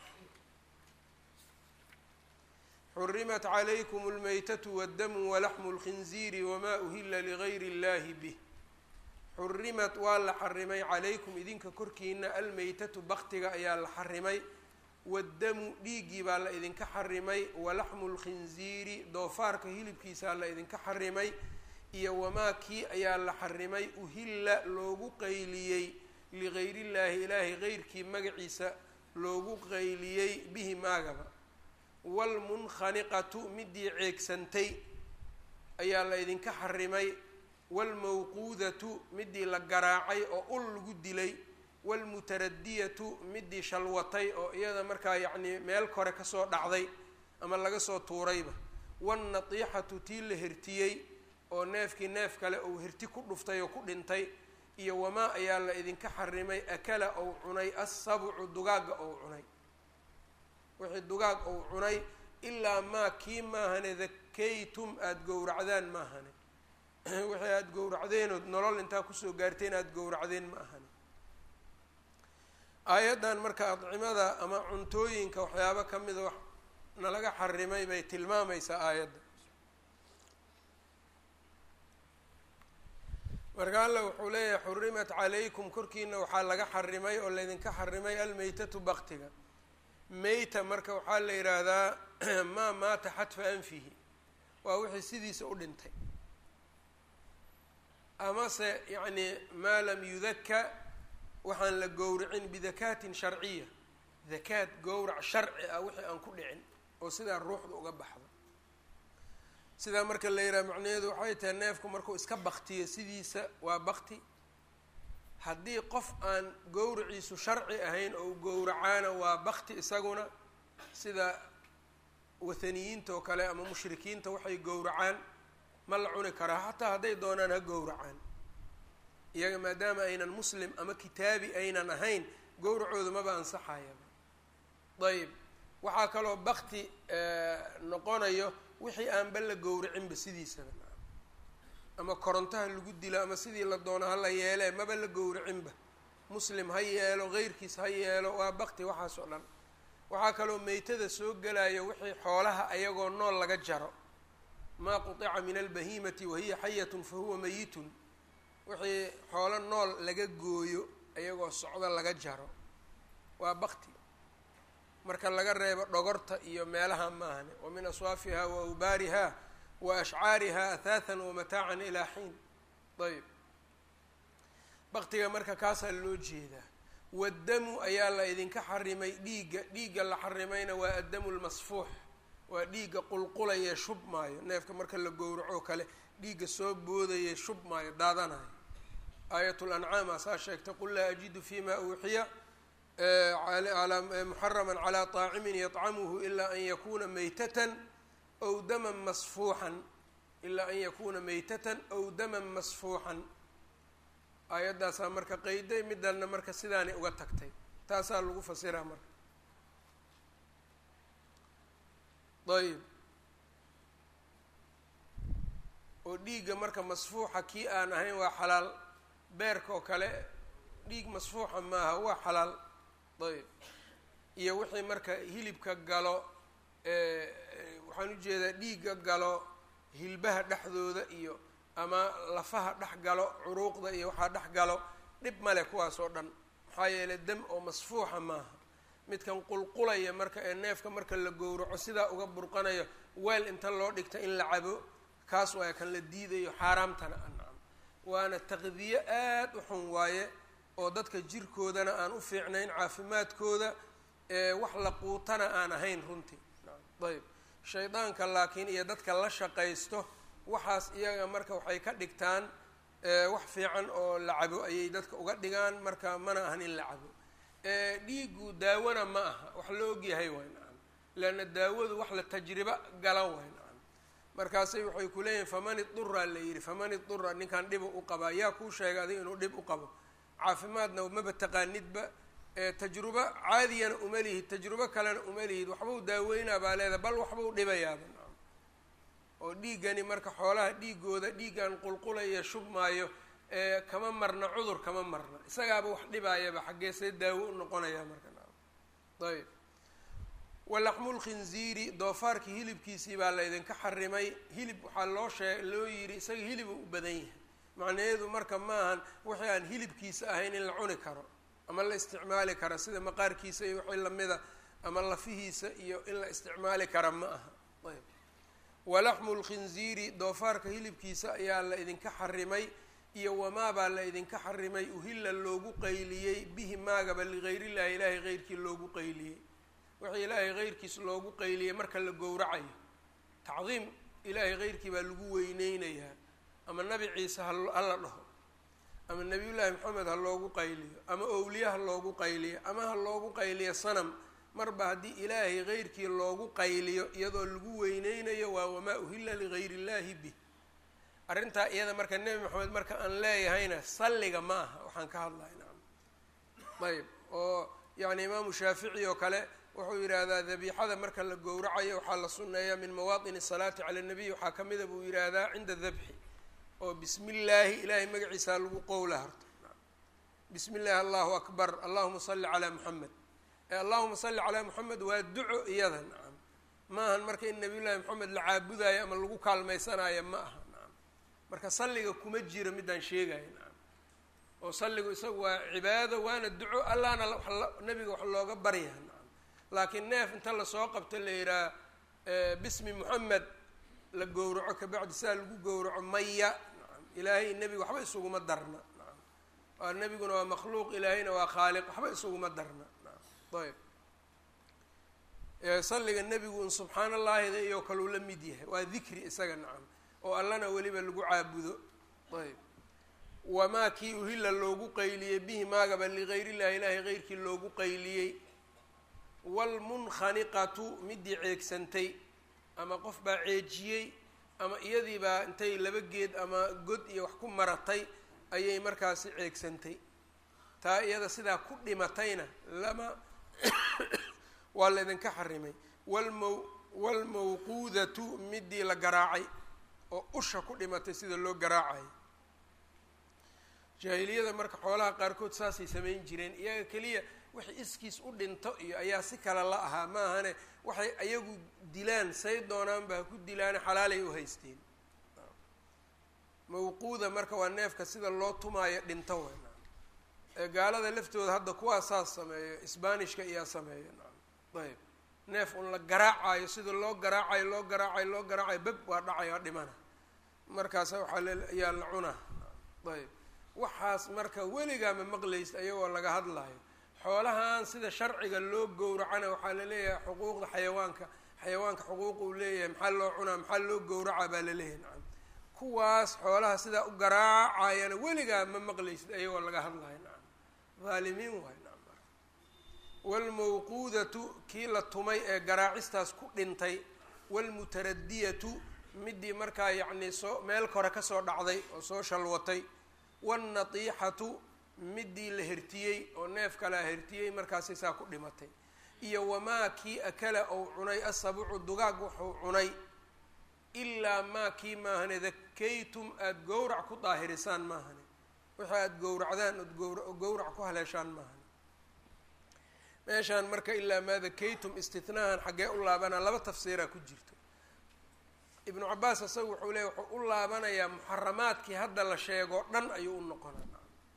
xurimat calaykum اlmaytatu wاddamu walaxmu اlkhinziiri wma uhila ligayri اllahi bih xurimat waa la xarimay calaykum idinka korkiina almaytatu baktiga ayaa la xarimay waddamu dhiiggii baa la idinka xarimay walaxmu lkhinziiri doofaarka hilibkiisaa la idinka xarimay iyo wamaa kii ayaa la xarimay uhilla loogu qayliyey ligayriillaahi ilaahay geyrkii magaciisa loogu qayliyey bihi maagaba waalmunkhaniqatu midii ceegsantay ayaa la idinka xarimay waalmawquudatu midii la garaacay oo ul lagu dilay waalmutaradiyatu midii shalwatay oo iyada markaa yacnii meel kore kasoo dhacday ama laga soo tuurayba waalnatiixatu tii la hertiyey oo neefkii neef kale uu herti ku dhuftay oo ku dhintay iyo wamaa ayaa la idinka xarimay akala ou cunay assabcu dugaagga ou cunay wixii dugaag ou cunay ilaa maa kii maahane dakaytum aada gowracdaan maahane wixii aada gowracdeenood nolol intaa kusoo gaarteen aada gowracdeen ma ahane aayaddan marka adcimada ama cuntooyinka waxyaabo ka mida wax nalaga xarimay bay tilmaamaysaa aayadda marka alla wuxuu leeyahay xurimat calaykum korkiina waxaa laga xarimay oo laydinka xarimay almaytatu baktiga meyta marka waxaa la yidhaahdaa maa maata xadfa anfihi waa wixii sidiisa u dhintay amase yacni maa lam yudaka waxaan la gowracin bidakaatin sharciya dakaad gowrac sharci ah wixii aan ku dhicin oo sidaa ruuxda uga baxdo sidaa marka la yidhaha macnaheedu waxay tahay neefku markuu iska baktiyo sidiisa waa bakti haddii qof aan gowraciisu sharci ahayn oo gowracaana waa bakti isaguna sida wathaniyiinta oo kale ama mushrikiinta waxay gowracaan ma la cuni karaa xataa hadday doonaan ha gowracaan iyaga maadaama aynan muslim ama kitaabi aynan ahayn gowracooda maba ansaxayaba ayb waxaa kaloo bakti noqonayo wixii aanba la gowracinba sidiisaba ama korontaha lagu dilo ama sidii la doono ha la yeelee maba la gowracinba muslim ha yeelo heyrkiis ha yeelo waa bakti waxaas oo dhan waxaa kaloo meytada soo gelayo wixii xoolaha ayagoo nool laga jaro maa qutica min albahimati wahiya xayatun fa huwa meyitun wixii xoolo nool laga gooyo ayagoo socdo laga jaro waa bakti marka laga reebo dhogorta iyo meelaha maahane wa min aswaafiha wa awbaariha wa ashcaariha athaathan wamataacan ilaa xiin ayb baktiga marka kaasaa loo jeedaa waddamu ayaa la idinka xarimay dhiigga dhiigga la xarimayna waa addamu lmasfuux waa dhiigga qulqulaya shub maayo neefka marka la gowraco kale dhiigga soo boodaya shub maayo daadanayo aayat lancaam asaa sheegtay qul laa ajidu fima uuxiya muxarama calى طaacimin yطcamuhu ilaa an yakuna maytatan aw daman masfuuxan ilaa an yakuna maytatan aw daman masfuuxan aayaddaasaa marka qeyday midanna marka sidaanay uga tagtay taasaa lagu fasiraa marka ayb oo dhiigga marka masfuuxa kii aan ahayn waa xalaal beerka oo kale dhiig masfuuxa maaha waa xalaal ayb iyo wixii marka hilibka galo waxaan ujeedaa dhiigga galo hilbaha dhexdooda iyo ama lafaha dhex galo curuuqda iyo waxaa dhex galo dhib male kuwaas oo dhan maxaa yeelay dam oo masfuuxa maaha midkan qulqulaya marka ee neefka marka la gowraco sidaa uga burqanayo weel inta loo dhigta in la cabo kaas waaya kan la diidayo xaaraamtana ancam waana taqdiye aada u xun waaye oo dadka jirkoodana aan u fiicnayn caafimaadkooda wax la quutana aan ahayn runtii ayb shaydaanka laakiin iyo dadka la shaqaysto waxaas iyaga marka waxay ka dhigtaan wax fiican oo la cabo ayay dadka uga dhigaan marka mana ahan in la cabo dhiigu daawona ma aha wax la ogyahay waay nacam leanna daawadu wax la tajribo gala waay nacam markaasay waxay ku leeyihin faman idura la yidhi faman idura ninkan dhibu u qabaa yaa kuu sheegay adiga inuu dhib u qabo caafimaadna maba taqaanidba tajrubo caadiyana uma lihid tajrubo kalena uma lihid waxbau daaweynaa baa leedahay bal waxbau dhibayaaba nacam oo dhiiggani marka xoolaha dhiigooda dhiiggan qulqulaya shub maayo kama marna cudur kama marna isagaaba wax dhibaayaba xaggee see daawo u noqonaya marka nacam ayb walaxmu lkhinziiri doofaarkii hilibkiisii baa laydinka xarimay hilib waxaa loo shee loo yidhi isaga hilibu u badan yahay macnaheedu marka maahan wixii aan hilibkiisa ahayn in la cuni karo ama la isticmaali kara sida maqaarkiisa iyo wixii lamida ama lafihiisa iyo in la isticmaali kara ma aha ayb walaxmu lkhinziiri doofaarka hilibkiisa ayaa la idinka xarimay iyo wamaabaa la idinka xarimay uhilla loogu qayliyey bihi maagaba ligayr illahi ilaahay heyrkii loogu qayliyey wixii ilaahay heyrkiis loogu qayliyey marka la gowracayo tacdiim ilaahay heyrkii baa lagu weyneynayaa ama nabi ciise hala dhaho ama nabiyullaahi maxamed ha loogu qayliyo ama owliye ha loogu qayliyo ama ha loogu qayliyo sanam marba haddii ilaahay heyrkii loogu qayliyo iyadoo lagu weyneynayo waa wamaa uhilla ligayr illaahi bih arrintaa iyada marka nebi maxamed marka aan leeyahayna salliga ma aha waxaan ka hadlay nacam ayb oo yacni imaamu shaafici oo kale wuxuu yidhaahdaa dabiixada marka la gowracayo waxaa la sunneeyaa min mawaaطini salaati cala nabiy waxaa ka mida buu yidhaahdaa cinda dabxi oo bismi illaahi ilaahay magaciisaa lagu qowla harto bismi illaahi allahu akbar allahuma salli calaa muxamed ee allahuma salli calaa muxamed waa duco iyada nacam maahan marka in nabiy llahi maxamed la caabudaayo ama lagu kaalmaysanaayo ma aha nacam marka salliga kuma jiro midaan sheegayo nacam oo salligu isagu waa cibaado waana duco allahna nabiga wax looga baryaa nacam laakiin neef inta lasoo qabto la yidhaha bismi moxamed la gowraco kabacdi sidaa lagu gowraco maya nacam ilaahay nebiga waxba isuguma darna nacam waa nebiguna waa makhluuq ilaahayna waa khaaliq waxba isuguma darna nacam ayb salliga nebigu un subxaan allaahida iyo kaleu la mid yahay waa dikri isaga nacam oo allana weliba lagu caabudo ayb wamaa kii uhilla loogu qayliyey bihi maagaba ligayr illahi ilaahay heyrkii loogu qayliyey waalmunkhaniqatu midii ceegsantay ama qof baa ceejiyey ama iyadii baa intay laba geed ama god iyo wax ku maratay ayay markaasi ceegsantay taa iyada sidaa ku dhimatayna lama waa la idinka xarimay walmaw waalmawquudatu midii la garaacay oo usha ku dhimatay sida loo garaacayo jaahiliyada marka xoolaha qaarkood saasay samayn jireen iyaga keliya waxay iskiis u dhinto iyo ayaa si kale la ahaa ma ahane waxay ayagu dilaan say doonaanba ha ku dilaane xalaalay u haysteen mawquuda marka waa neefka sida loo tumaayo dhinto weyn ee gaalada laftooda hadda kuwaa saas sameeyo sbanishka iyaa sameeya ayb neef un la garaacayo sida loo garaacayo loo garaacayo loo garaacayo beb waa dhacay waa dhimana markaas waxaa ayaa la cunaa ayb waxaas marka weligaa ma maqlaysa ayagoo laga hadlayo xoolahan sida sharciga loo gowracana waxaa la leeyahay xuquuqda xayawaanka xayawaanka xuquuq uu leeyahay maxaa loo cunaa maxaa loo gowracaa baa la leeyahay nacam kuwaas xoolaha sidaa u garaacayana weligaa ma maqlaysid ayagoo laga hadlayo nacam haalimiin waay nacam waalmawquudatu kii la tumay ee garaacistaas ku dhintay waalmutaradiyatu midii markaa yacnii soo meel kore kasoo dhacday oo soo shalwatay waalnatiixatu midii la hertiyey oo neef kalea hertiyey markaasay saa ku dhimatay iyo wamaa kii akala ou cunay asabucu dugaag wuxuu cunay ilaa maa kii maahane dakaytum aada gowrac ku daahirisaan maahane wixii aada gowracdaan ood gowra gowrac ku haleeshaan maahane meeshaan marka ilaa maa dakaytum istithnaahan xaggee u laabanaa laba tafsiiraa ku jirto ibnu cabaas isaga wuxuu leeyay wuxuu u laabanayaa muxaramaadkii hadda la sheegoo dhan ayuu u noqonaa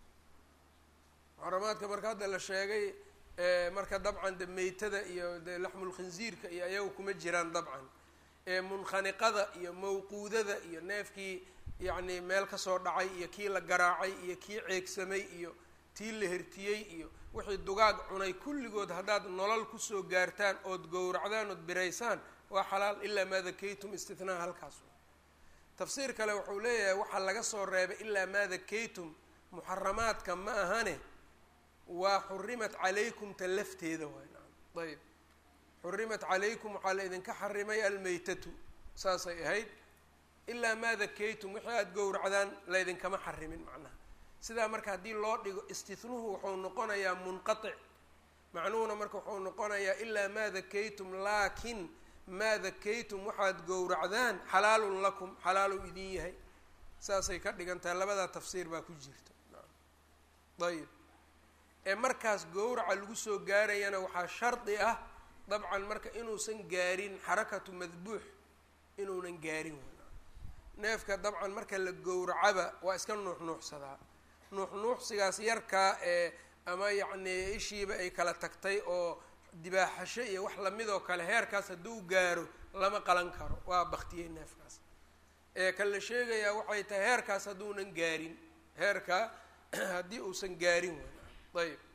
muxaramaadka marka hadda la sheegay marka dabcan de meytada iyo de laxmulkhinziirka iyo ayagu kuma jiraan dabcan munkhaniqada iyo mawquudada iyo neefkii yacni meel kasoo dhacay iyo kii la garaacay iyo kii ceegsamay iyo tii la hertiyey iyo wixii dugaag cunay kulligood haddaad nolol kusoo gaartaan ood gowracdaan ood biraysaan waa xalaal ilaa maa dakaytum istithnaa halkaas tafsiir kale wuxuu leeyahay waxaa laga soo reebay ilaa maa dakaytum muxaramaadka ma ahane waa xurimat calaykum ta lafteeda waay nacam ayb xurimat calaykum waxaa la idinka xarimay almeytatu saasay ahayd ilaa maa dakaytum wixii aada gowracdaan laydinkama xarimin macnaha sidaa marka haddii loo dhigo istihnuhu wuxuu noqonayaa munqatic macnuhuna marka wuxuu noqonayaa ilaa maa dakaytum laakin maa dakaytum waxaad gowracdaan xalaalun lakum xalaaluu idin yahay saasay ka dhigan tahay labadaa tafsiir baa ku jirta ayib ee markaas gowraca lagu soo gaarayana waxaa shardi ah dabcan marka inuusan gaarin xarakatu madbuux inuunan gaarin neefka dabcan marka la gowracaba waa iska nuuxnuuxsadaa nuuxnuuxsigaas yarkaa ee ama yacnii ishiiba ay kala tagtay oo dibaaxasho iyo wax lamidoo kale heerkaas hadduu gaaro lama qalan karo waa baktiyey neefkaas ee kan la sheegayaa waxay tahay heerkaas hadduunan gaarin heerkaa haddii uusan gaarin way ayb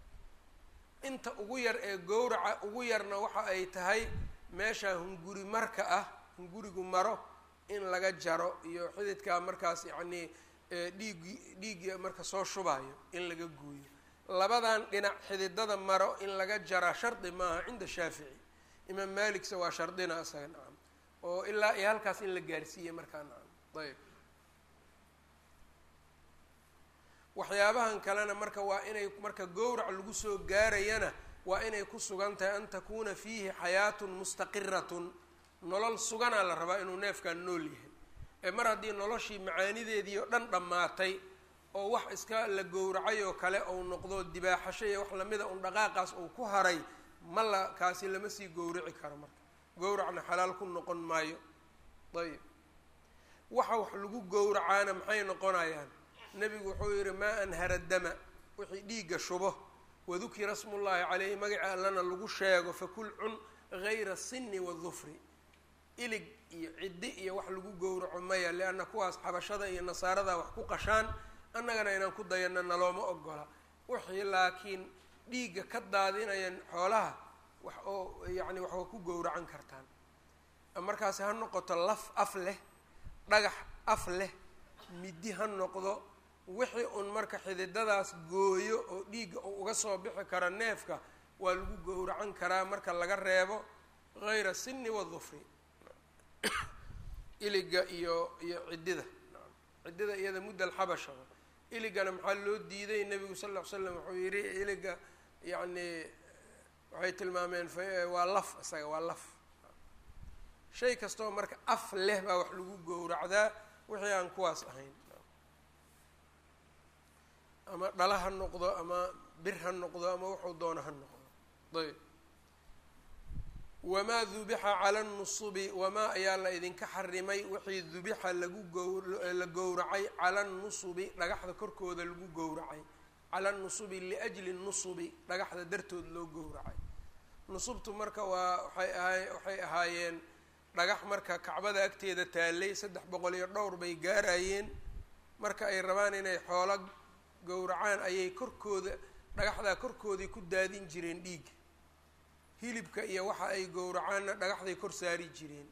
inta ugu yar ee gowraca ugu yarna waxa ay tahay meeshaa hunguri marka ah hungurigu maro in laga jaro iyo xididkaa markaas yacnii dhiiggi dhiiggi marka soo shubayo in laga gooyo labadan dhinac xididada maro in laga jaraa shardi maaha cinda shaafici imaam maaligse waa shardina isaga nacam oo ilaa iyo halkaas in la gaarsiiyey markaa nacam ayb waxyaabahan kalena marka waa inay marka gowrac lagu soo gaarayana waa inay ku sugan tahay an takuuna fiihi xayaatun mustaqiratun nolol suganaa la rabaa inuu neefkan nool yahay ee mar haddii noloshii macaanideedii oo dhan dhammaatay oo wax iska la gowracay oo kale ou noqdo dibaaxasho iyo wax lamida un dhaqaaqaas uu ku haray ma la kaasi lama sii gowrici karo marka gowracna xalaal ku noqon maayo ayib waxa wax lagu gowracaana maxay noqonayaan nebigu wuxuu yihi maa anhara dama wixii dhiigga shubo wadukira smullaahi caleyhi magaca allana lagu sheego fakul cun gayra sinni wadufri ilig iyo ciddi iyo wax lagu gowraco maya lianna kuwaas xabashada iyo nasaarada wax ku qashaan annagana inaan ku dayano nalooma ogola wixii laakiin dhiigga ka daadinayan xoolaha wax oo yacni wax waa ku gowracan kartaan markaasi ha noqoto laf af leh dhagax af leh middi ha noqdo wixii un marka xididadaas gooyo oo dhiigga uu uga soo bixi karo neefka waa lagu gowracan karaa marka laga reebo gayra sinni wadufri iliga iyo iyo ciddida ciddida iyada mudda alxabasha iligana maxaa loo diiday nebigu sal ll ly slam wuxuu yihi iliga yacni waxay tilmaameen waa laf isaga waa laf shay kastoo marka af leh baa wax lagu gowracdaa wixii aan kuwaas ahayn ama dhala ha noqdo ama bir ha noqdo ama wuxuu doono ha noqdo ayb wamaa dubixa cala nusubi wamaa ayaa la idinka xarimay wixii dubixa lagu gowla gowracay cala nusubi dhagaxda korkooda lagu gowracay cala nusubi liajli nusubi dhagaxda dartood loo gowracay nusubtu marka waa waxay ahay waxay ahaayeen dhagax marka kacbada agteeda taalay saddex boqol iyo dhowr bay gaarayeen marka ay rabaan inay xoolo gowracaan ayay korkooda dhagaxdaa korkooday ku daadin jireen dhiig hilibka iyo waxa ay gowracaanna dhagaxday kor saari jireen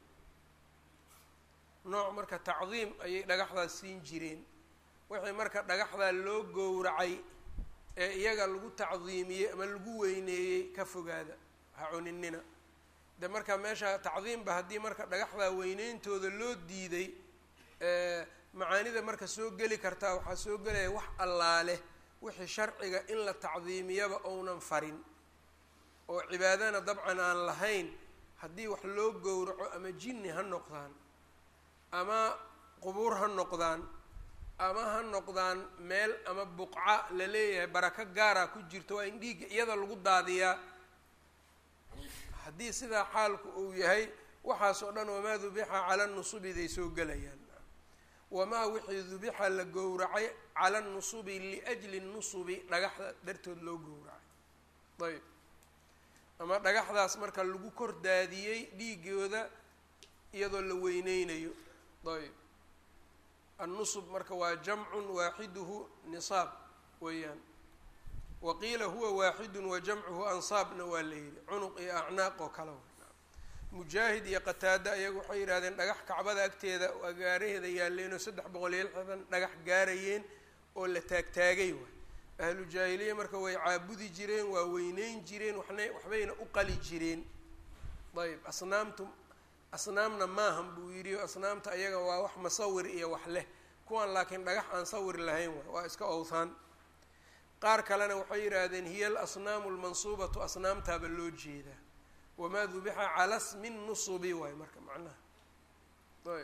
nooc marka tacdiim ayay dhagaxdaas siin jireen wixii marka dhagaxdaa loo gowracay ee iyaga lagu tacdiimiyey ama lagu weyneeyey ka fogaada ha cuninina de marka meesha tacdiimba haddii marka dhagaxdaa weyneyntooda loo diiday macaanida marka soo geli kartaa waxaa soo gelaya wax allaale wixii sharciga in la tacdiimiyaba ounan farin oo cibaadana dabcan aan lahayn haddii wax loo gowraco ama jinni ha noqdaan ama qubuur ha noqdaan ama ha noqdaan meel ama buqca la leeyahay barako gaara ku jirto waa in dhiigga iyada lagu daadiyaa haddii sidaa xaalku uu yahay waxaas oo dhan wamaa dubixa cala nusubiday soo gelayaan wamaa wixii dubixa la gowracay cala nusubi liajli nusubi dhagaxda dartood loo gowracay ayb ama dhagaxdaas marka lagu kor daadiyey dhiigooda iyadoo la weyneynayo ayb annusub marka waa jamcun waaxiduhu nisaab weeyaan waqiila huwa waaxidun wa jamcuhu ansaabna waa la yidhi cunuq iyo acnaaq oo kale mujaahid iyo qataada ayagu waxay yidhahdeen dhagax kacbada agteeda agaaraheeda yaalleen oo saddex boqol iyo lixdan dhagax gaarayeen oo la taagtaagay waay ahlu jaahiliya marka way caabudi jireen waa weyneyn jireen waxna waxbayna u qali jireen ayb asnaamtu asnaamna maahan buu yidhi o asnaamta ayaga waa wax masawir iyo wax leh kuwan laakiin dhagax aan sawir lahayn waay waa iska owthaan qaar kalena waxay yidhaahdeen hiya alasnaamu almansuubatu asnaamtaaba loo jeedaa wamaa dubixa cala smi nusubi waay marka macnaha ayb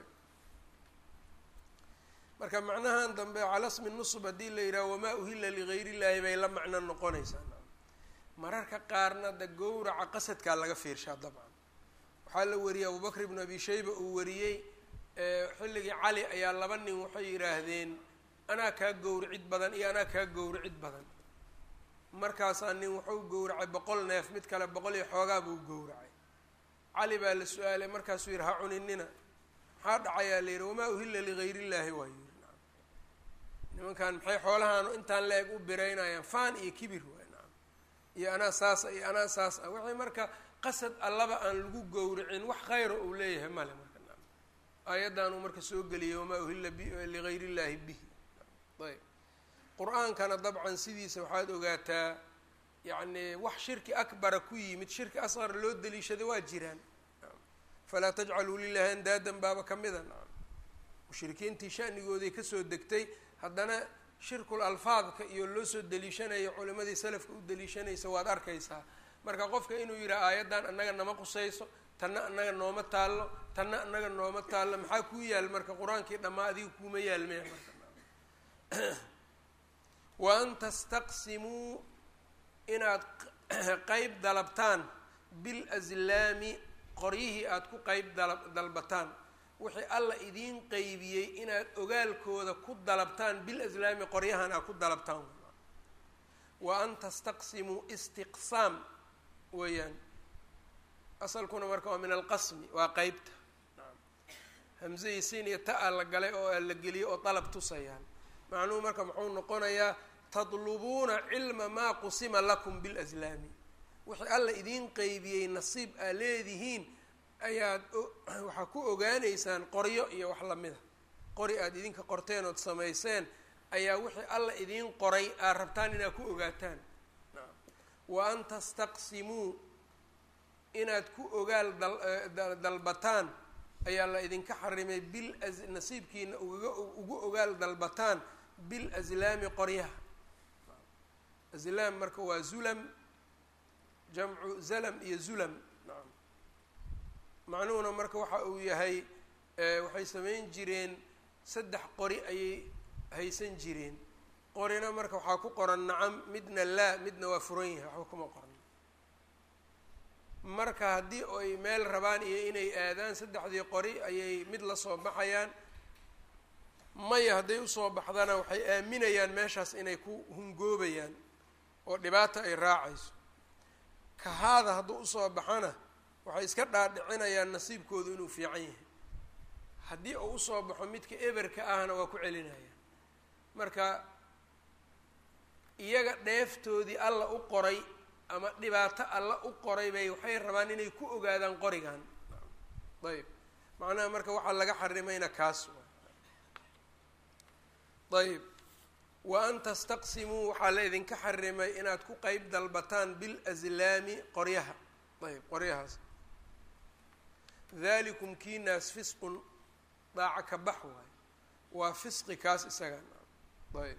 marka macnahan dambe cala smi nusub haddii la yidhaha wamaa uhila ligayr illaahi bay la macno noqonaysaa mararka qaarna de gowraca qasadkaa laga fiirshaa dabcan waxaa la wariyey abubakr ibnu abi shayba uu wariyey xilligii cali ayaa laba nin waxay yidhaahdeen anaa kaa gowricid badan iyo anaa kaa gowricid badan markaasaa nin wuxuu gowracay boqol neef mid kale boqol iyo xoogaa buu gowracay cali baa la su-aalay markaasuu yidhi ha cuninina maxaa dhacayaa la yidhi wamaa uhilla ligayr illaahi waa yidhi nacam nimankan maxay xoolahaanu intaan la-eg u biraynayaan faan iyo kibir waay nacam iyo anaa saasa iyo anaa saas ah waxay marka qasad allaba aan lagu gowricin wax khayra uu leeyahay male marka nacam aayaddaanuu marka soo geliyay wamaa uhilla ligayr illaahi bihi ayb qur-aankana dabcan sidiisa waxaad ogaataa yacni wax shirki akbara ku yimid shirki asqar loo daliishaday waa jiraan falaa tajcaluu lilahi andaadan baaba ka mida nacam mushrikiintii shanigoodii kasoo degtay haddana shirkul alfaadka iyo loo soo daliishanayo culimadii salafka u daliishanaysa waad arkaysaa marka qofka inuu yidhaha aayaddan annaga nama qusayso tanna annaga nooma taallo tanna annaga nooma taallo maxaa kuu yaal marka qur-aankii dhammaa adiga kuuma yaalmaya marka wa an tastaqsimuu inaad qeyb dalabtaan bilazlaami qoryihii aada ku qeyb dala dalbataan wixii alla idiin qeybiyey inaad ogaalkooda ku dalabtaan bilaslaami qoryahan aad ku dalabtaan wa an tastaqsimuu istiqsaam weeyaan asalkuna marka waa min alqasmi waa qeybta hamzahii sin iyo ta-a la galay oo la geliyey oo dalab tusayaan macnuhu marka muxuu noqonayaa tadlubuuna cilma maa qusima lakum bilaslaami wixii alla idiin qeybiyey nasiib aa leedihiin ayaad waxaa ku ogaaneysaan qoryo iyo wax lamida qori aada idinka qorteen ood samayseen ayaa wixii alla idiin qoray aad rabtaan inaad ku ogaataan wa an tastaqsimuu inaad ku ogaal dalbataan ayaa la idinka xarimay bil nasiibkiina ugaga ugu ogaal dalbataan bil aslaami qoryaha aslaam marka waa zulam jamcu zalam iyo zulam nacam macnuhuna marka waxa uu yahay waxay samayn jireen saddex qori ayay haysan jireen qorina marka waxaa ku qoran nacam midna laa midna waa furan yahay waxba kuma qoran marka haddii ay meel rabaan iyo inay aadaan saddexdii qori ayay mid la soo baxayaan maya hadday usoo baxdana waxay aaminayaan meeshaas inay ku hungoobayaan oo dhibaata ay raacayso kahaada hadduu usoo baxana waxay iska dhaadhicinayaan nasiibkoodu inuu fiican yahay haddii uu usoo baxo midka eberka ahna waa ku celinaya marka iyaga dheeftoodii alla u qoray ama dhibaato alla u qoray bay waxay rabaan inay ku ogaadaan qorigan ayb macnaha marka waxaa laga xarimayna kaas ayb wa an tastaqsimuu waxaa la idinka xarimay inaad ku qeyb dalbataan bilazlaami qoryaha ayb qoryahaas dalikum kiinaas fisqun daaca ka bax waayo waa fisqi kaas isaga ayb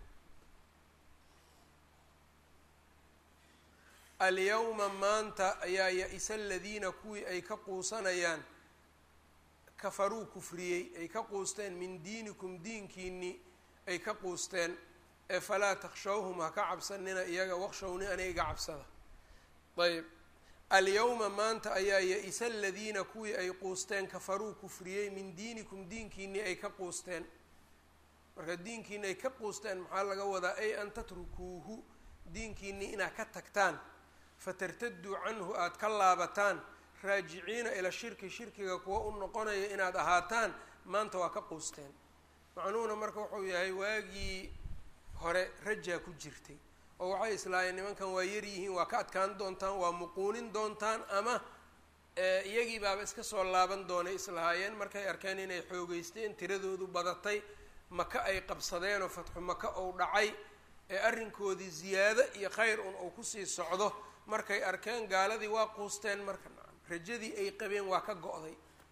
alyawma maanta ayaa ya-isa aladiina kuwii ay ka quusanayaan kafaruu kufriyey ay ka quusteen min diinikum diinkiinii ay ka quusteen ee falaa takshawhum ha ka cabsanina iyaga waqshowni aniga iga cabsada ayb alyawma maanta ayaa ya-isa aladiina kuwii ay quusteen kafaruu kufriyey min diinikum diinkiinii ay ka quusteen marka diinkiini ay ka quusteen maxaa laga wadaa ay an tatrukuuhu diinkiinii inaad ka tagtaan fatartaduu canhu aada ka laabataan raajiciina ila shirki shirkiga kuwa u noqonaya inaad ahaataan maanta waa ka quusteen macnuhuna marka wuxuu yahay waagii hore rajaa ku jirtay oo waxay islaayeen nimankan waa yaryihiin waa ka adkaan doontaan waa muquunin doontaan ama iyagii baaba iska soo laaban doonay islahaayeen markay arkeen inay xoogeysteen tiradoodu badatay maka ay qabsadeen oo fatxu maka ou dhacay ee arrinkoodii ziyaado iyo khayr un uu kusii socdo markay arkeen gaaladii waa quusteen marka rajadii ay qabeen waa ka go-day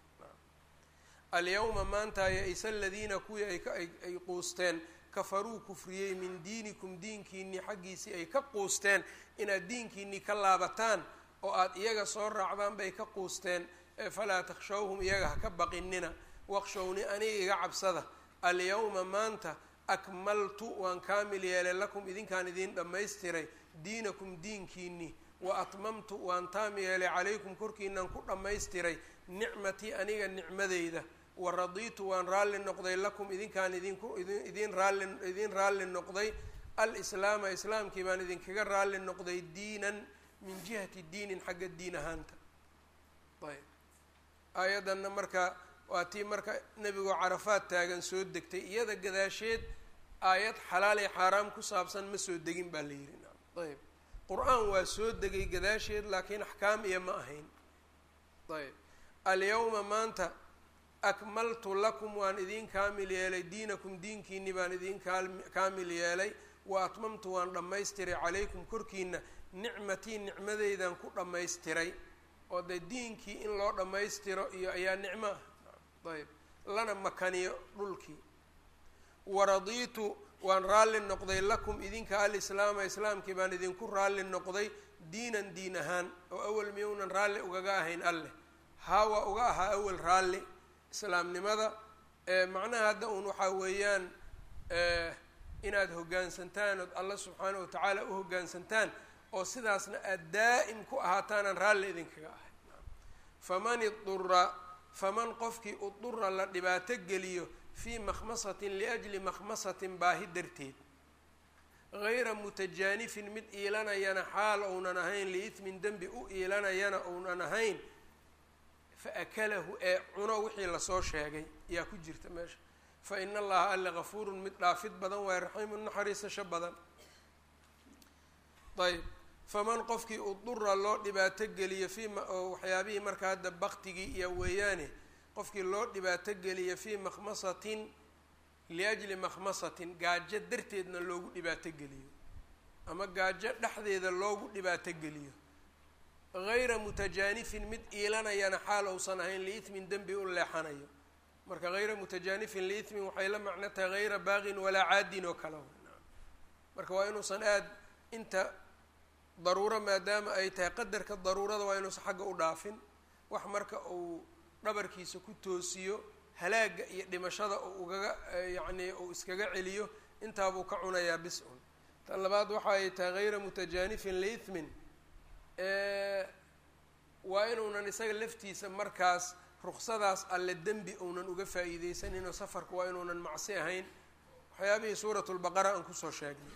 alyawma maanta ya-isa aladiina kuwii ayay quusteen kafaruu kufriyey min diinikum diinkiinii xaggiisii ay ka quusteen inaad diinkiinii ka laabataan oo aada iyaga soo raacdaan bay ka quusteen falaa takshawhum iyaga ha ka baqinina waqshowni aniga iga cabsada alyawma maanta akmaltu waan kaamil yeelay lakum idinkaan idiin dhammaystiray diinakum diinkiinii wa atmamtu waan taam yeelay calaykum korkiinaan ku dhammaystiray nicmatii aniga nicmadeyda wa radiitu waan raalli noqday lakum idinkaan idinku idin raalli idiin raalli noqday alislaama islaamkii baan idinkaga raalli noqday diinan min jihati diinin xagga diin ahaanta ayb aayaddanna marka waa tii marka nebigoo carafaad taagan soo degtay iyada gadaasheed aayad xalaal ee xaaraam ku saabsan ma soo degin baa la yidhi ayb qur-aan waa soo degay gadaasheed laakiin axkaam iyo ma ahayn ayb alyawma maanta akmaltu lakum waan idiin kaamil yeelay diinakum diinkiini baan idiin kaamil yeelay wa atmamtu waan dhammaystiray calaykum korkiina nicmatii nicmadeydan ku dhammaystiray oo dee diinkii in loo dhammaystiro iyo ayaa nicmo ah ayb lana makaniyo dhulkii waradiitu waan raalli noqday lakum idinka alislaama islaamkii baan idinku raalli noqday diinan diin ahaan oo awel miyounan raalli ugaga ahayn alleh haa waa uga ahaa awel raalli islaamnimada macnaha hadda uun waxaa weeyaan inaad hoggaansantaan ood alla subxaana wa tacaala u hoggaansantaan oo sidaasna aada daa'im ku ahaataanaan raalli idinkaga ahay faman idura faman qofkii udura la dhibaato geliyo fii makhmasatin liajli makhmasatin baahi darteed gayra mutajaanifin mid iilanayana xaal ounan ahayn liithmin dembi u iilanayana ounan ahayn fa akalahu ee cuno wixii lasoo sheegay yaa ku jirta meesha fa ina allaha alle gafuurun mid dhaafid badan waayo raxiimun naxariisasho badan ayb faman qofkii udura loo dhibaato geliyo fii oo waxyaabihii marka hadda baktigii iyo weeyaane qofkii loo dhibaato geliyo fii makhmasatin liajli makhmasatin gaajo darteedna loogu dhibaato geliyo ama gaajo dhexdeeda loogu dhibaato geliyo gayra mutajaanifin mid iilanayana xaal ousan ahayn liithmin dembi u leexanayo marka hayra mutajaanifin liithmin waxay la macno tahay hayra baaqin walaa caadin oo kale marka waa inuusan aada inta daruuro maadaama ay tahay qadarka daruurada waa inuusan xagga u dhaafin wax marka uu dhabarkiisa ku toosiyo halaaga iyo dhimashada uu ugaga yacnii uu iskaga celiyo intaabuu ka cunayaa bis-un tan labaad waxa ay tahay hayra mutajaanifin liithmin waa inuunan isaga laftiisa markaas ruksadaas alle dembi uunan uga faa'iideysaninoo safarku waa inuunan macsi ahayn waxyaabihii suurat lbaqara aan kusoo sheegnay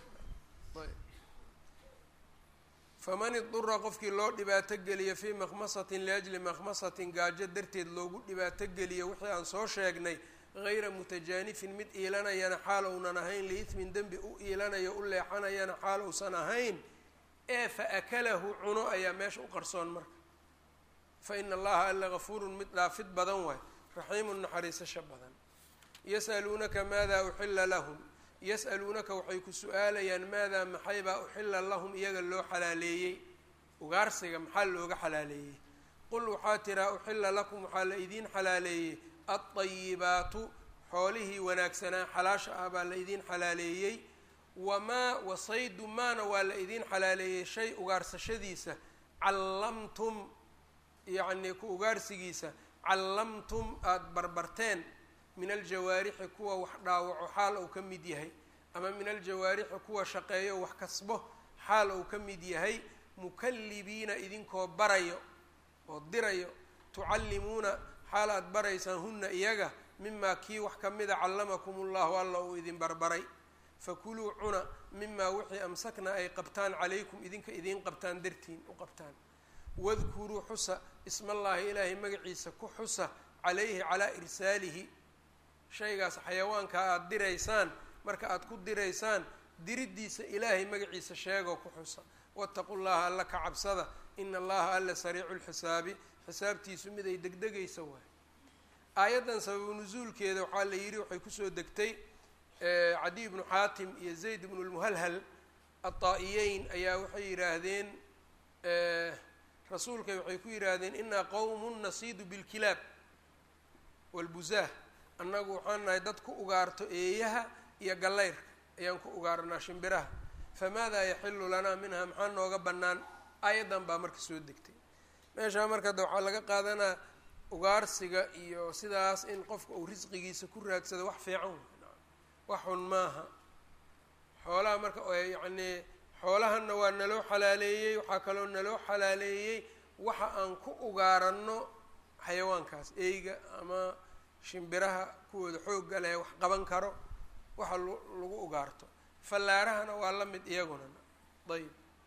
faman idura qofkii loo dhibaato geliyo fii makhmasatin liajli makhmasatin gaajo darteed loogu dhibaato geliyo wixii aan soo sheegnay hayra mutajaanifin mid iilanayana xaal ounan ahayn liithmin dembi u iilanayo u leexanayana xaal ousan ahayn ee fa akalahu cuno ayaa meesha u qarsoon marka fa ina allaha alla gafuurun mid dhaafid badan waay raxiimun naxariisasho badan yas'aluunaka maada uxila lahum yas'aluunaka waxay ku su-aalayaan maadaa maxaybaa uxila lahum iyaga loo xalaaleeyey ugaarsiga maxaa looga xalaaleeyey qul waxaa tiraa uxila lakum waxaa la idiin xalaaleeyey alطayibaatu xoolihii wanaagsanaa xalaasha ah baa la idiin xalaaleeyey wamaa wasaydu maana waa la idiin xalaaleeyey shay ugaarsashadiisa callamtum yacnii ku ugaarsigiisa callamtum aada barbarteen min aljawaarixi kuwa wax dhaawaco xaal ou ka mid yahay ama min aljawaarixi kuwa shaqeeyo wax kasbo xaal ou ka mid yahay mukallibiina idinkoo barayo oo dirayo tucallimuuna xaal aada baraysaan hunna iyaga mimaa kii wax kamida callamakum ullahu alla uu idin barbaray fakuluu cuna mimaa wixii amsakna ay qabtaan calaykum idinka idiin qabtaan dartiin u qabtaan wadkuruu xusa ismallaahi ilaahay magaciisa ku xusa calayhi calaa irsaalihi shaygaas xayawaanka aada diraysaan marka aada ku diraysaan diriddiisa ilaahay magaciisa sheegoo ku xusa waataqu llaha alla ka cabsada ina allaha alla sariicu lxisaabi xisaabtiisu mid ay degdegaysa waay aayaddan sababu nusuulkeeda waxaa la yidhi waxay kusoo degtay cadiy bnu xaatim iyo zayd bnu lmuhalhal ataa-iyeyn ayaa waxay yidhaahdeen rasuulka waxay ku yidhaahdeen inaa qowmun nasiidu bilkilaab walbuzaah annagu waxaan nahay dad ku ugaarto eeyaha iyo gallayrka ayaan ku ugaarnaa shimbiraha famaadaa yaxilu lanaa minha maxaa nooga bannaan aayaddan baa marka soo degtay meeshaa marka de waxaa laga qaadanaa ugaarsiga iyo sidaas in qofka uu risqigiisa ku raadsado wax fiican wax xun maaha xoolaha marka yacnii xoolahanna waa naloo xalaaleeyey waxaa kaloo naloo xalaaleeyey waxa aan ku ugaaranno xayawaankaas eyga ama shimbiraha kuwooda xoogga leh wax qaban karo waxa lagu ugaarto fallaarahana waa la mid iyaguna ayb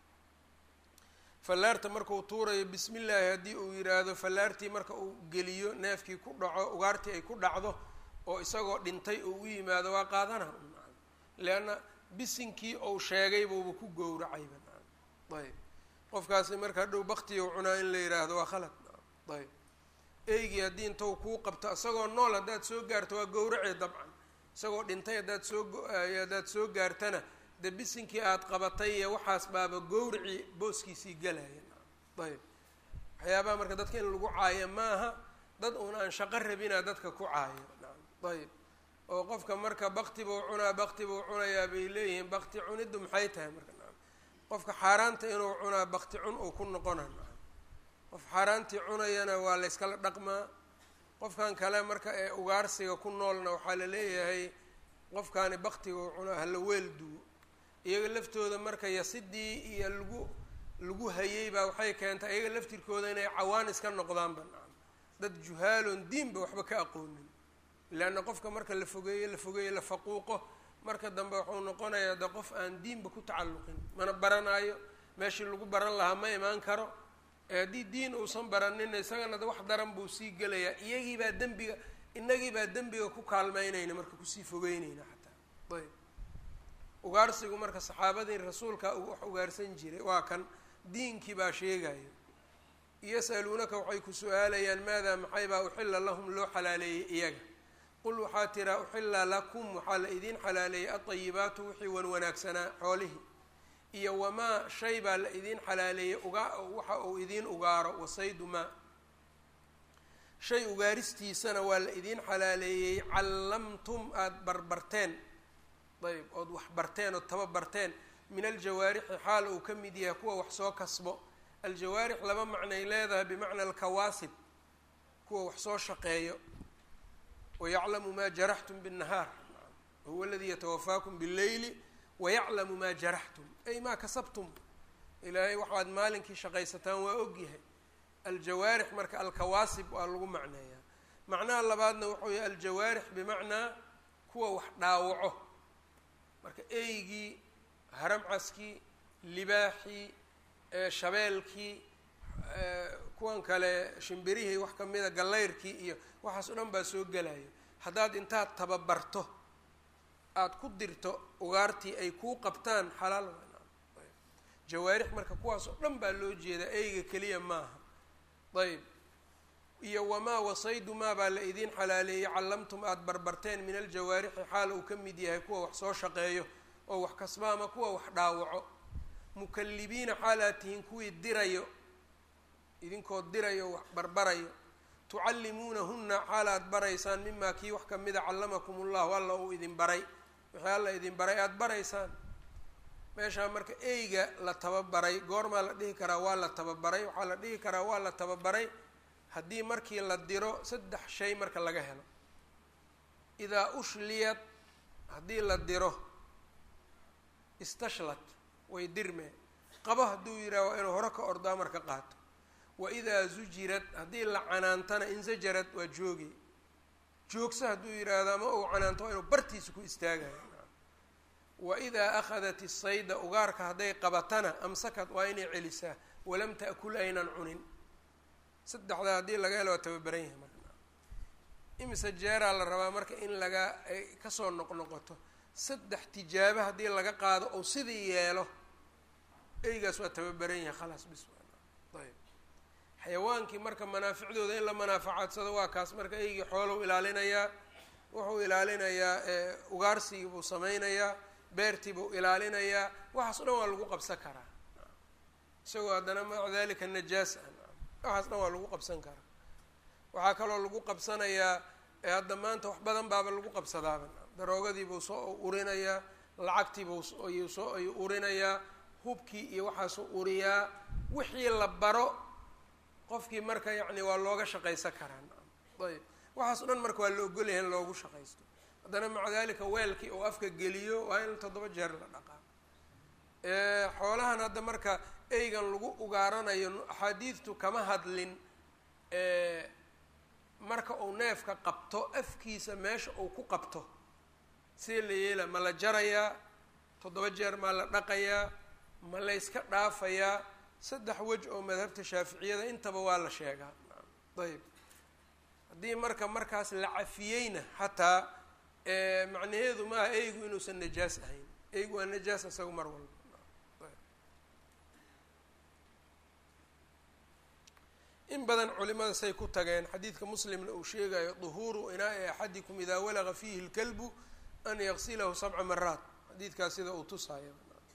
fallaarta markau tuurayo bismi illaahi haddii uu yidhaahdo fallaartii marka uu geliyo neefkii ku dhaco ugaartii ay ku dhacdo oo isagoo dhintay uu u yimaado waa qaadana leanna bisinkii ou sheegay buuba ku gowracayba ayb qofkaasi marka hadhow baktiga cunaa in la yidhaahdo waa khalad ayb eygii haddii intou kuu qabto isagoo nool haddaad soo gaarto waa gowracee dabcan isagoo dhintay haddaad soo haddaad soo gaartana de bisinkii aada qabatay iyo waxaas baaba gowracii booskiisii galaya ayb waxyaabaha marka dadka in lagu caayo maaha dad uun aan shaqo rabinaa dadka ku caayo ayb oo qofka marka bakti buu cunaa bakti buu cunayaa bay leeyihiin bakti cuniddu maxay tahay marka qofka xaaraanta inuu cunaa bakti cun uu ku noqona qof xaaraantii cunayana waa la yskala dhaqmaa qofkan kale marka ee ugaarsiga ku noolna waxaa la leeyahay qofkaani baktiga uu cunaa hala weel duwo iyaga laftooda marka yasidii iyo lagu lagu hayey baa waxay keentay iyaga laftirkooda inay cawaan iska noqdaan banaan dad juhaaloon diinba waxba ka aqoonin leanna qofka marka la fogeeyo la fogeeyo la faquuqo marka dambe wuxuu noqonayaa de qof aan diinba ku tacalluqin mana baranaayo meeshii lagu baran lahaa ma imaan karo haddii diin uusan baranin isagana de wax daran buu sii gelayaa iyagii baa dembiga inagii baa dembiga ku kaalmeynayna marka kusii fogeyneyna xataa ayb ugaarsigu marka saxaabadii rasuulka wax ugaarsan jiray waa kan diinkii baa sheegayo yasaluunaka waxay ku su-aalayaan maadaa maxaybaa uxila lahum loo xalaaleeyey iyaga qul waxaa tiraa uxila lakum waxaa la idiin xalaaleeyey aayibaatu wixii wan wanaagsanaa xoolihii iyo wamaa shay baa la idiin xalaaleeyey uga waxa uu idiin ugaaro wasaydu maa shay ugaaristiisana waa la idiin xalaaleeyey callamtum aada barbarteen ayb ood wax barteen ood tababarteen min aljawaarixi xaal uu ka mid yahay kuwa wax soo kasbo aljawaarix laba macnay leedahay bimacna alkawaasib kuwa wax soo shaqeeyo wayaclamu maa jaraxtum bالnahaar huwa aladii yatawafaakum bاlleyli wayaclamu maa jaraxtum ay maa kasabtum ilaahay waxaad maalinkii shaqaysataan waa ogyahay aljawaarix marka alkawaasib waa lagu macneeyaa macnaha labaadna wuxuu yahay aljawaarix bimacnaa kuwa wax dhaawaco marka eygii haramcaskii libaaxii shabeelkii kuwan kale shimbirihii wax kamida gallayrkii iyo waxaas o dhan baa soo gelaya haddaad intaad tababarto aada ku dirto ugaartii ay kuu qabtaan xalaal jawaarix marka kuwaas oo dhan baa loo jeedaa eyga keliya maaha ayb iyo wamaa wasaydu maa baa la idiin xalaaleeyey callamtum aada barbarteen min aljawaarixi xaal uu ka mid yahay kuwa wax soo shaqeeyo oo wax kasba ama kuwa wax dhaawaco mukallibiina xaal aad tihiin kuwii dirayo idinkoo dirayo wax barbarayo tucallimuunahunna xaal aad baraysaan mimaa kii wax kamida callamakum ullahu alla uu idin baray wixii alla idin baray aada baraysaan meeshaa marka eyga la tababaray goormaa la dhihi karaa waa la tababaray waxaa la dhihi karaa waa la tababaray haddii markii la diro saddex shay marka laga helo idaa ushliyad haddii la diro istashlat way dirmee qabo hadduu yidhaha waa inuu hore ka ordaa marka qaato wa idaa zujirad haddii la canaantana insajarad waa jooge joogsa hadduu yidhaahdo ama uu canaanto waa inuu bartiisa ku istaagayo wa idaa akhadat isayda ugaarka hadday qabatana amsakad waa inay celisaa walam ta'kul aynan cunin saddexdaa haddii laga helo waa tababaran yahay marka imise jeeraa la rabaa marka in laga ay kasoo noqnoqoto saddex tijaabo haddii laga qaado ou sidii yeelo eygaas waa tababaran yahay khalaas bis ayb xayawaankii marka manaaficdooda in la manaafacadsado waa kaas marka eygii xoolou ilaalinayaa wuxuu ilaalinayaa ugaarsigii buu sameynayaa beertii buu ilaalinayaa waxaas o dhan waa lagu qabsan karaa isagoo haddana maca dalika najaas ah waxaas dhan waa lagu qabsan karaa waxaa kaloo lagu qabsanayaa hadda maanta wax badan baaba lagu qabsadaaba daroogadiibuu soo urinayaa lacagtiibuu ayuu soo ayuu urinayaa hubkii iyo waxaasuu uriyaa wixii la baro qofkii marka yacni waa looga shaqaysan karaa ayb waxaas o dhan marka waa la ogolyahay in loogu shaqaysto haddana maca dalika weelkii uu afka geliyo waa in toddoba jeer la dhaqaa xoolahan hadda marka eygan lagu ugaaranayo axaadiidtu kama hadlin marka uu neefka qabto afkiisa meesha uu ku qabto see la yeela ma la jarayaa toddoba jeer maa la dhaqayaa ma la yska dhaafayaa saddex wej oo madhabta shaaficiyada intaba waa la sheegaa ayb haddii marka markaas la cafiyeyna xataa macnaheedu maaha eygu inuusan najaas ahayn eygu waa najaas isaga mar walba in badan culimada say ku tageen xadiidka muslimna uu sheegayo duhuuru inaa-i axadikum idaa walaga fiihi lkalbu an yaqsilahu sabca maraat xadiidkaas sida uu tusaayo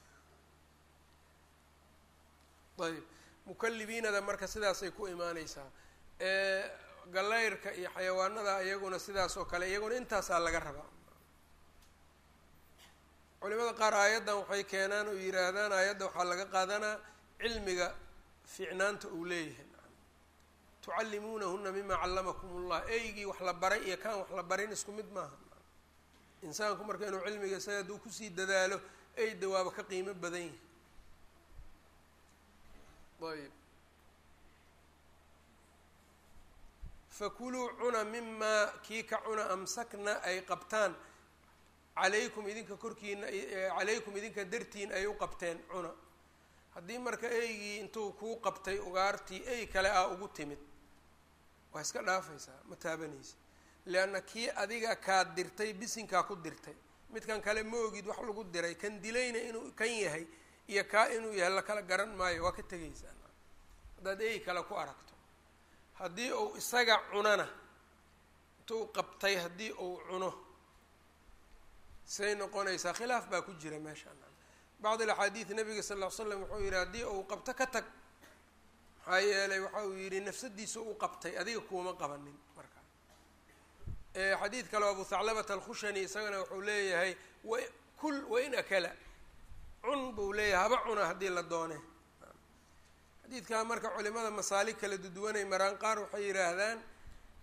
ayb mukalibiinada marka sidaasay ku imaaneysaa galayrka iyo xayawaanada iyaguna sidaas oo kale iyaguna intaasaa laga rabaa culimada qaar aayaddan waxay keenaan oo yihaahdaan aayadda waxaa laga qaadanaa cilmiga fiicnaanta uu leeyahay tucallimuunahuna mima callamakum ullah eygii wax la baray iyo kaan wax la barin isku mid maaha insaanku marka inuu cilmiga isaga hadduu kusii dadaalo eyda waaba ka qiimo badan yahay ayb fakuluu cuna mimaa kii ka cuna amsakna ay qabtaan calaykum idinka korkiina calaykum idinka dartiin ay u qabteen cuna haddii marka eygii intuu kuu qabtay ugaartii ey kale ah ugu timid waa iska dhaafaysaa ma taabanaysa leanna kii adiga kaa dirtay bisinkaa ku dirtay midkan kale ma ogid wax lagu diray kan dilayna inuu kan yahay iyo kaa inuu yahay lakala garan maayo waa ka tegaysaa haddaad ey kale ku aragto haddii uu isaga cunana intuu qabtay haddii uu cuno say noqonaysaa khilaaf baa ku jira meeshaan bacd alaxaadiid nabiga sal ll ly slam wuxuu yihi haddii uu qabto ka tag maxaa yeelay waxa uu yihi nafsadiisa u qabtay adiga kuuma qabanin markaa xadiid kale abu thaclabata alkhushani isagana wuxuu leeyahay wakul wain akala cun buu leeyahay haba cuna haddii la doone xadiidkaa marka culimada masaalig kala duduwanay maraan qaar waxay yidhaahdaan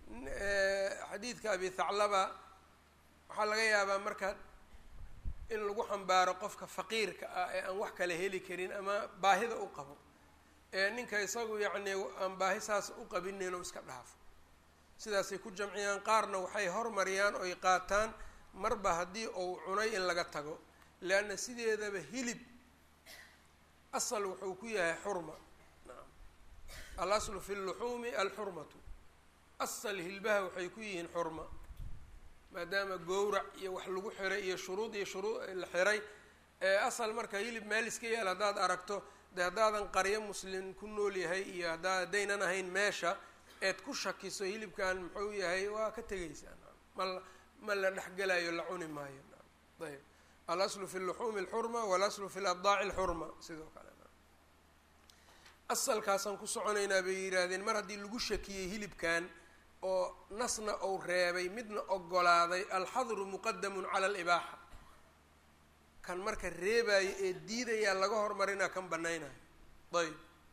xadiidka abi thaclaba waxaa laga yaabaa marka in lagu xambaaro qofka faqiirka ah ee aan wax kale heli karin ama baahida u qabo ee ninka isagu yacni aan baahi saas u qabin inuu iska dhaafo sidaasay ku jamciyaan qaarna waxay hormariyaan oy qaataan marba haddii uu cunay in laga tago leanna sideedaba hilib asal wuxuu ku yahay xurma naam alaslu fi lluxuumi alxurmatu asal hilbaha waxay ku yihiin xurma maadaama gowrac iyo wax lagu xiray iyo shuruud iyo shuruud la xiray asal marka hilib meel iska yaal haddaad aragto de haddaadan qaryo muslim ku nool yahay iyo haddaa haddaynan ahayn meesha eed ku shakiso hilibkan muxuu yahay waa ka tegaysaa ma ma la dhexgelayo la cuni maayo ayb alaslu fi luxuumi alxurma walaslu fi labdaaci alxurma sidoo kale asalkaasaan ku soconaynaa bay yidhaahdeen mar haddii lagu shakiyey hilibkan oo nasna ou reebay midna ogolaaday alxadru muqadamun cala alibaaxa kan marka reebaayo ee diidayaa laga hormarinaa kan banaynayo ayb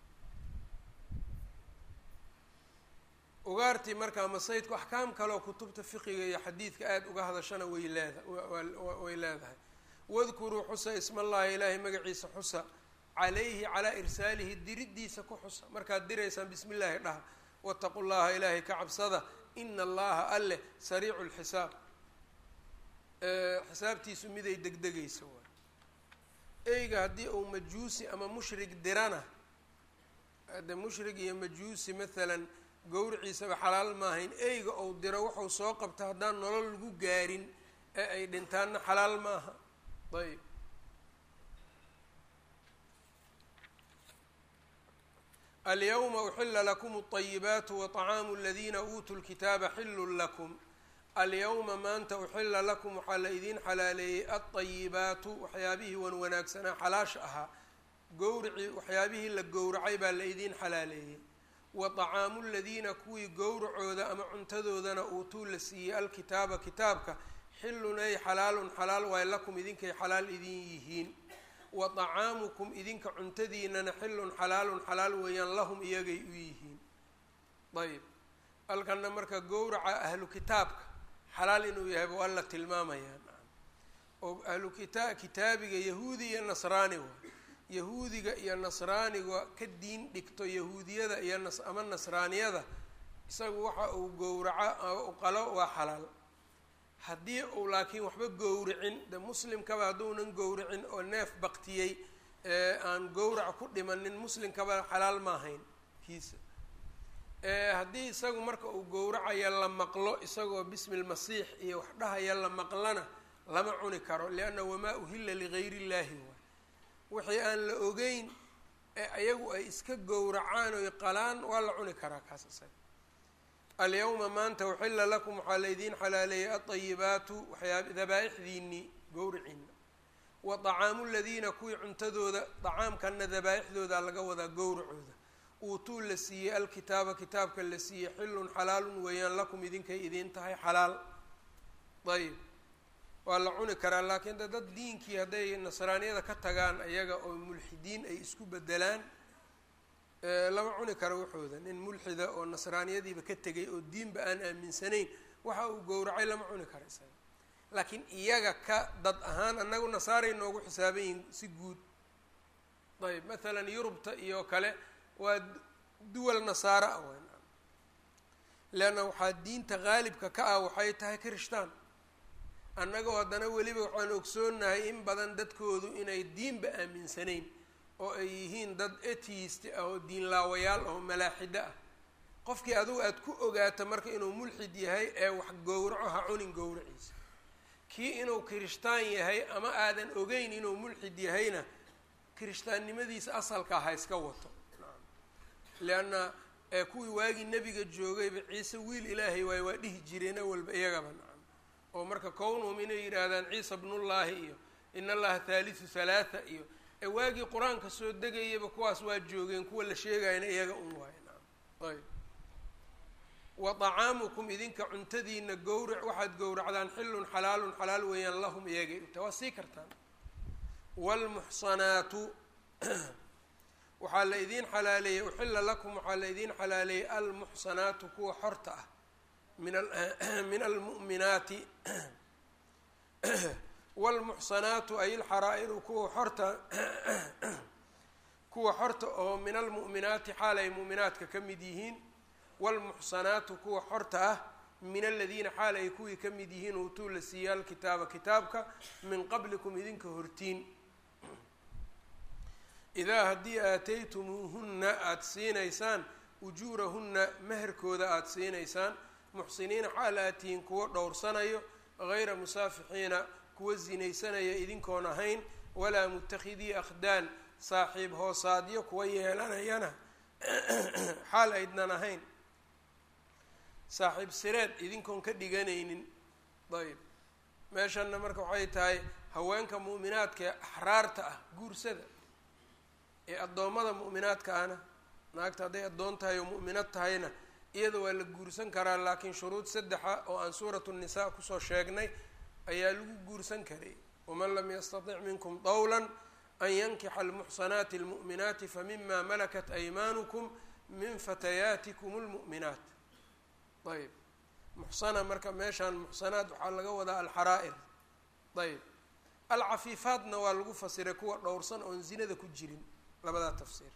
ugaartii markaa masaydku axkaam kaleoo kutubta fiqiga iyo xadiidka aada uga hadashana way leeda way leedahay wadkuruu xusa isma allahi ilaahay magaciisa xusa calayhi calaa irsaalihi diriddiisa ku xusa markaad diraysaan bismi illaahi dhaha wataqu llaha ilaahay ka cabsada ina allaha alleh sariicu lxisaab xisaabtiisu miday degdegaysa waay eyga haddii uu majuusi ama mushrig dirana de mushrig iyo majuusi maalan gowriciisaba xalaal maahayn eyga ou diro wuxuu soo qabta haddaan nolol lagu gaarin ee ay dhintaanna xalaal maaha ayb alyawma uxila lakum اطayibaatu waطacaamu aladiina uutuu lkitaaba xilun lakum alyawma maanta uxila lakum waxaa la idiin xalaaleeyey alطayibaatu waxyaabihii wan wanaagsanaa xalaasha ahaa gowricii waxyaabihii la gowracay baa la idiin xalaaleeyey wa طacaamu ladiina kuwii gowracooda ama cuntadoodana uutuu la siiyey alkitaaba kitaabka xilun ay xalaalun xalaal waay lakum idinkay xalaal idin yihiin wa طacaamukum idinka cuntadiinana xilun xalaalun xalaal weeyaan lahum iyagay u yihiin ayb halkana marka gowraca ahlu kitaabka xalaal inuu yahay buu alla tilmaamayaa oo ahlu kita kitaabiga yahuudi iyo nasraani waay yahuudiga iyo nasraaniga ka diin dhigto yahuudiyada iyo nas ama nasraaniyada isagu waxa uu gowraco qalo waa xalaal haddii uu laakiin waxba gowricin de muslimkaba hadduunan gowricin oo neef baktiyey ee aan gowrac ku dhimanin muslimkaba xalaal ma ahayn kiisa haddii isagu marka uu gowracaya la maqlo isagoo bismi lmasiix iyo wax dhahaya la maqlana lama cuni karo lianna wamaa uhilla ligayri illaahi waay wixii aan la ogeyn ee ayagu ay iska gowracaan oy qalaan waa la cuni karaa kaas isaga alyawma maanta uxila lakum waxaa laydiin xalaaleeyay alطayibaatu waxyaab dabaa-ixdiinii gowriciina wa طacaamu ladiina kuwii cuntadooda طacaamkana dabaa-ixdooda laga wadaa gowracooda uutuu la siiyey alkitaaba kitaabka la siiyey xilun xalaalun weeyaan lakum idinkay idiin tahay xalaal ayb waa la cuni karaa laakiin de dad diinkii hadday nasraaniyada ka tagaan ayaga oo mulxidiin ay isku bedelaan lama cuni karo waxooda nin mulxida oo nasraaniyadiiba ka tegay oo diinba aan aaminsanayn waxa uu gowracay lama cuni karo isaga laakiin iyaga ka dad ahaan annagu nasaaray noogu xisaaban yihin si guud ayb mathalan yurubta iyo kale waa duwal nasaaro ah wn leanna waxaa diinta qaalibka ka ah waxay tahay kirishtaan annagoo haddana weliba waxaan ogsoonahay in badan dadkoodu inay diinba aaminsanayn oo ay yihiin dad atheist ah oo diinlaawayaal oo malaaxido ah qofkii adugu aada ku ogaato marka inuu mulxid yahay ee wax gowraco ha cunin gowraciisa kii inuu kirishtaan yahay ama aadan ogeyn inuu mulxid yahayna kirishtaannimadiisa asalkaa ha iska wato leanna kuwii waagii nebiga joogayba ciise wiil ilaahay waay waa dhihi jireen awalba iyagaba nacam oo marka kownhum inay yidhaahdaan ciisa bnullaahi iyo in allaha thaalithu halaatha iyo ee waagii qur-aanka soo degayaba kuwaas waa joogeen kuwa la sheegayana iyaga un waayo nacam ayb wa طacaamukum idinka cuntadiina gowrac waxaad gowracdaan xilun xalaalun xalaal weeyaan lahum iyagay uta waa sii kartaan wاlmuxsanaatu waxaa la idiin xalaaleeyey uxila lakum waxaa la idiin xalaaleeyey almuxsanaatu kuwa xorta ah min almu'minaati wاlmuxsanaatu ay ilxaraa'iru kuwa xorta kuwa xorta oo min almu'minaati xaal ay mu'minaadka ka mid yihiin wاlmuxsanaatu kuwa xorta ah min aladiina xaal ay kuwii ka mid yihiin uutuu la siiya alkitaaba kitaabka min qablikum idinka hortiin idaa haddii aataytumuuhunna aada siinaysaan ujuurahunna meherkooda aada siinaysaan muxsiniina xaal aad tihiin kuwo dhowrsanayo gayra musaafixiina kuwa sinaysanaya idinkoon ahayn walaa muttakhidii akhdaan saaxiib hoosaadyo kuwa yeelanayana xaal aydnan ahayn saaxiib sireed idinkoon ka dhiganaynin ayb meeshanna marka waxay tahay haweenka mu'minaadka ee axraarta ah guursada ee addoommada mu'minaadka ahna naagta hadday addoon tahay oo mu'minad tahayna iyada waa la guursan karaa laakiin shuruud saddexa oo aan suuratu nisaa kusoo sheegnay ayaa lagu guursan karay waman lam yastatic minkum dawlan an yankixa almuxsanaati almu'minaati famima malakat aymaanukum min fatayaatikum lmu'minaat ayb muxsana marka meeshaan muxsanaad waxaa laga wadaa alxaraa'ir ayb alcafiifaadna waa lagu fasiray kuwa dhowrsan oon zinada ku jirin labadaa tafsiir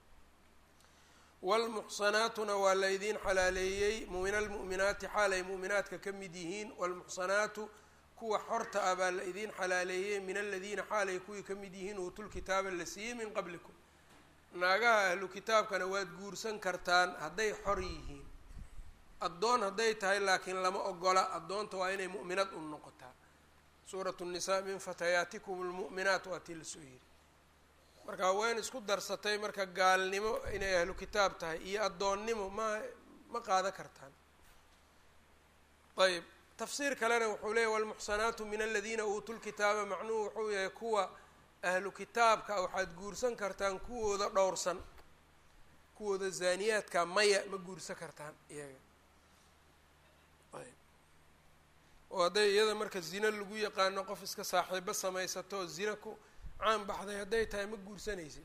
wlmuxsanaatuna waa laydiin xalaaleeyey min almu'minaati xaal ay mu'minaadka ka mid yihiin wlmuxsanaatu kuwa xorta ah baa la idiin xalaaleeyey min aladiina xaal ay kuwii ka mid yihiin uutulkitaaba la siiyey min qablikum naagaha ahlu kitaabkana waad guursan kartaan hadday xor yihiin addoon hadday tahay laakiin lama ogola addoonta waa inay mu'minad u noqotaa suuratu nnisaa min fatayaatikum lmu'minaat waa tii lasoo yiri marka haween isku darsatay marka gaalnimo inay ahlu kitaab tahay iyo addoonnimo ma ma qaadan kartaan ayb tafsiir kalena wuxuu leeyahy walmuxsanaatu min aladiina uutuu lkitaaba macnuhu wuxuu yahay kuwa ahlu kitaabka waxaad guursan kartaan kuwooda dhowrsan kuwooda zaaniyaadka maya ma guursan kartaan iyaga ayb oo hadday iyada marka zino lagu yaqaano qof iska saaxiibo samaysato oo zina ku caan baxday hadday tahay ma guursanaysid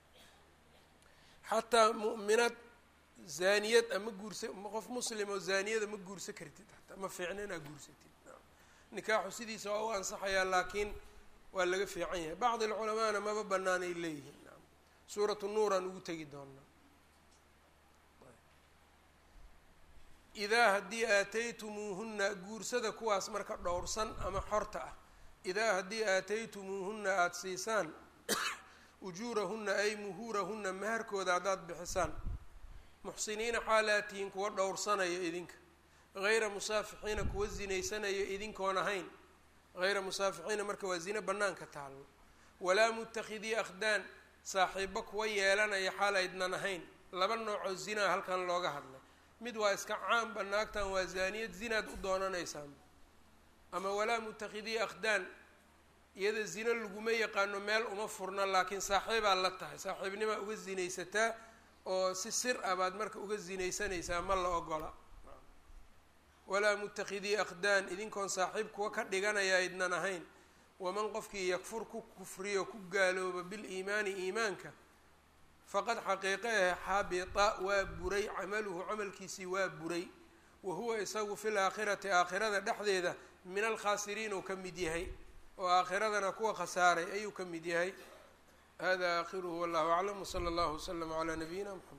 xataa mu'minad zaaniyad ama guursa qof muslim oo zaaniyada ma guursan kartid hataa ma fiicna inaad guursatid nikaaxu sidiisa waa u ansaxayaa laakiin waa laga fiican yahay bacdi alculamaana maba banaanay leeyihiin suuratu nuuraan ugu tegi doonaa idaa haddii aataytumuuhunna guursada kuwaas marka dhowrsan ama xorta ah idaa haddii aataytumuuhunna aada siisaan ujuurahunna ay muhuurahunna maharkooda haddaad bixisaan muxsiniina xaalaatihiin kuwa dhowrsanaya idinka hayra musaafixiina kuwa zinaysanaya idinkoon ahayn hayra musaafixiina marka waa zine bannaanka taallo walaa muttakhidii akhdaan saaxiibo kuwa yeelanaya xaal aydnan ahayn laba noocoo zinaa halkan looga hadlay mid waa iska caamba naagtan waa zaaniyad zinaad u doonanaysaan ama walaa muttakhidii akhdaan iyada zino laguma yaqaano meel uma furna laakiin saaxiibaa la tahay saaxiibnimaa uga zinaysataa oo si sir ah baad marka uga zinaysanaysaa ma la ogola walaa muttakhidii akhdaan idinkoon saaxiib kuwa ka dhiganaya idnan ahayn waman qofkii yakfur ku kufriyo ku gaalooba biliimaani iimaanka faqad xaqiiqe ah xabita waa buray camaluhu camalkiisii waa buray wa huwa isagu fi laakhirati aakhirada dhexdeeda min alkhaasiriin uu ka mid yahay oo aakhiradana kuwa khasaaray ayuu ka mid yahay hada aakhiruhu wallahu aclam wsala allahu waslama calaa nabiyina mxamed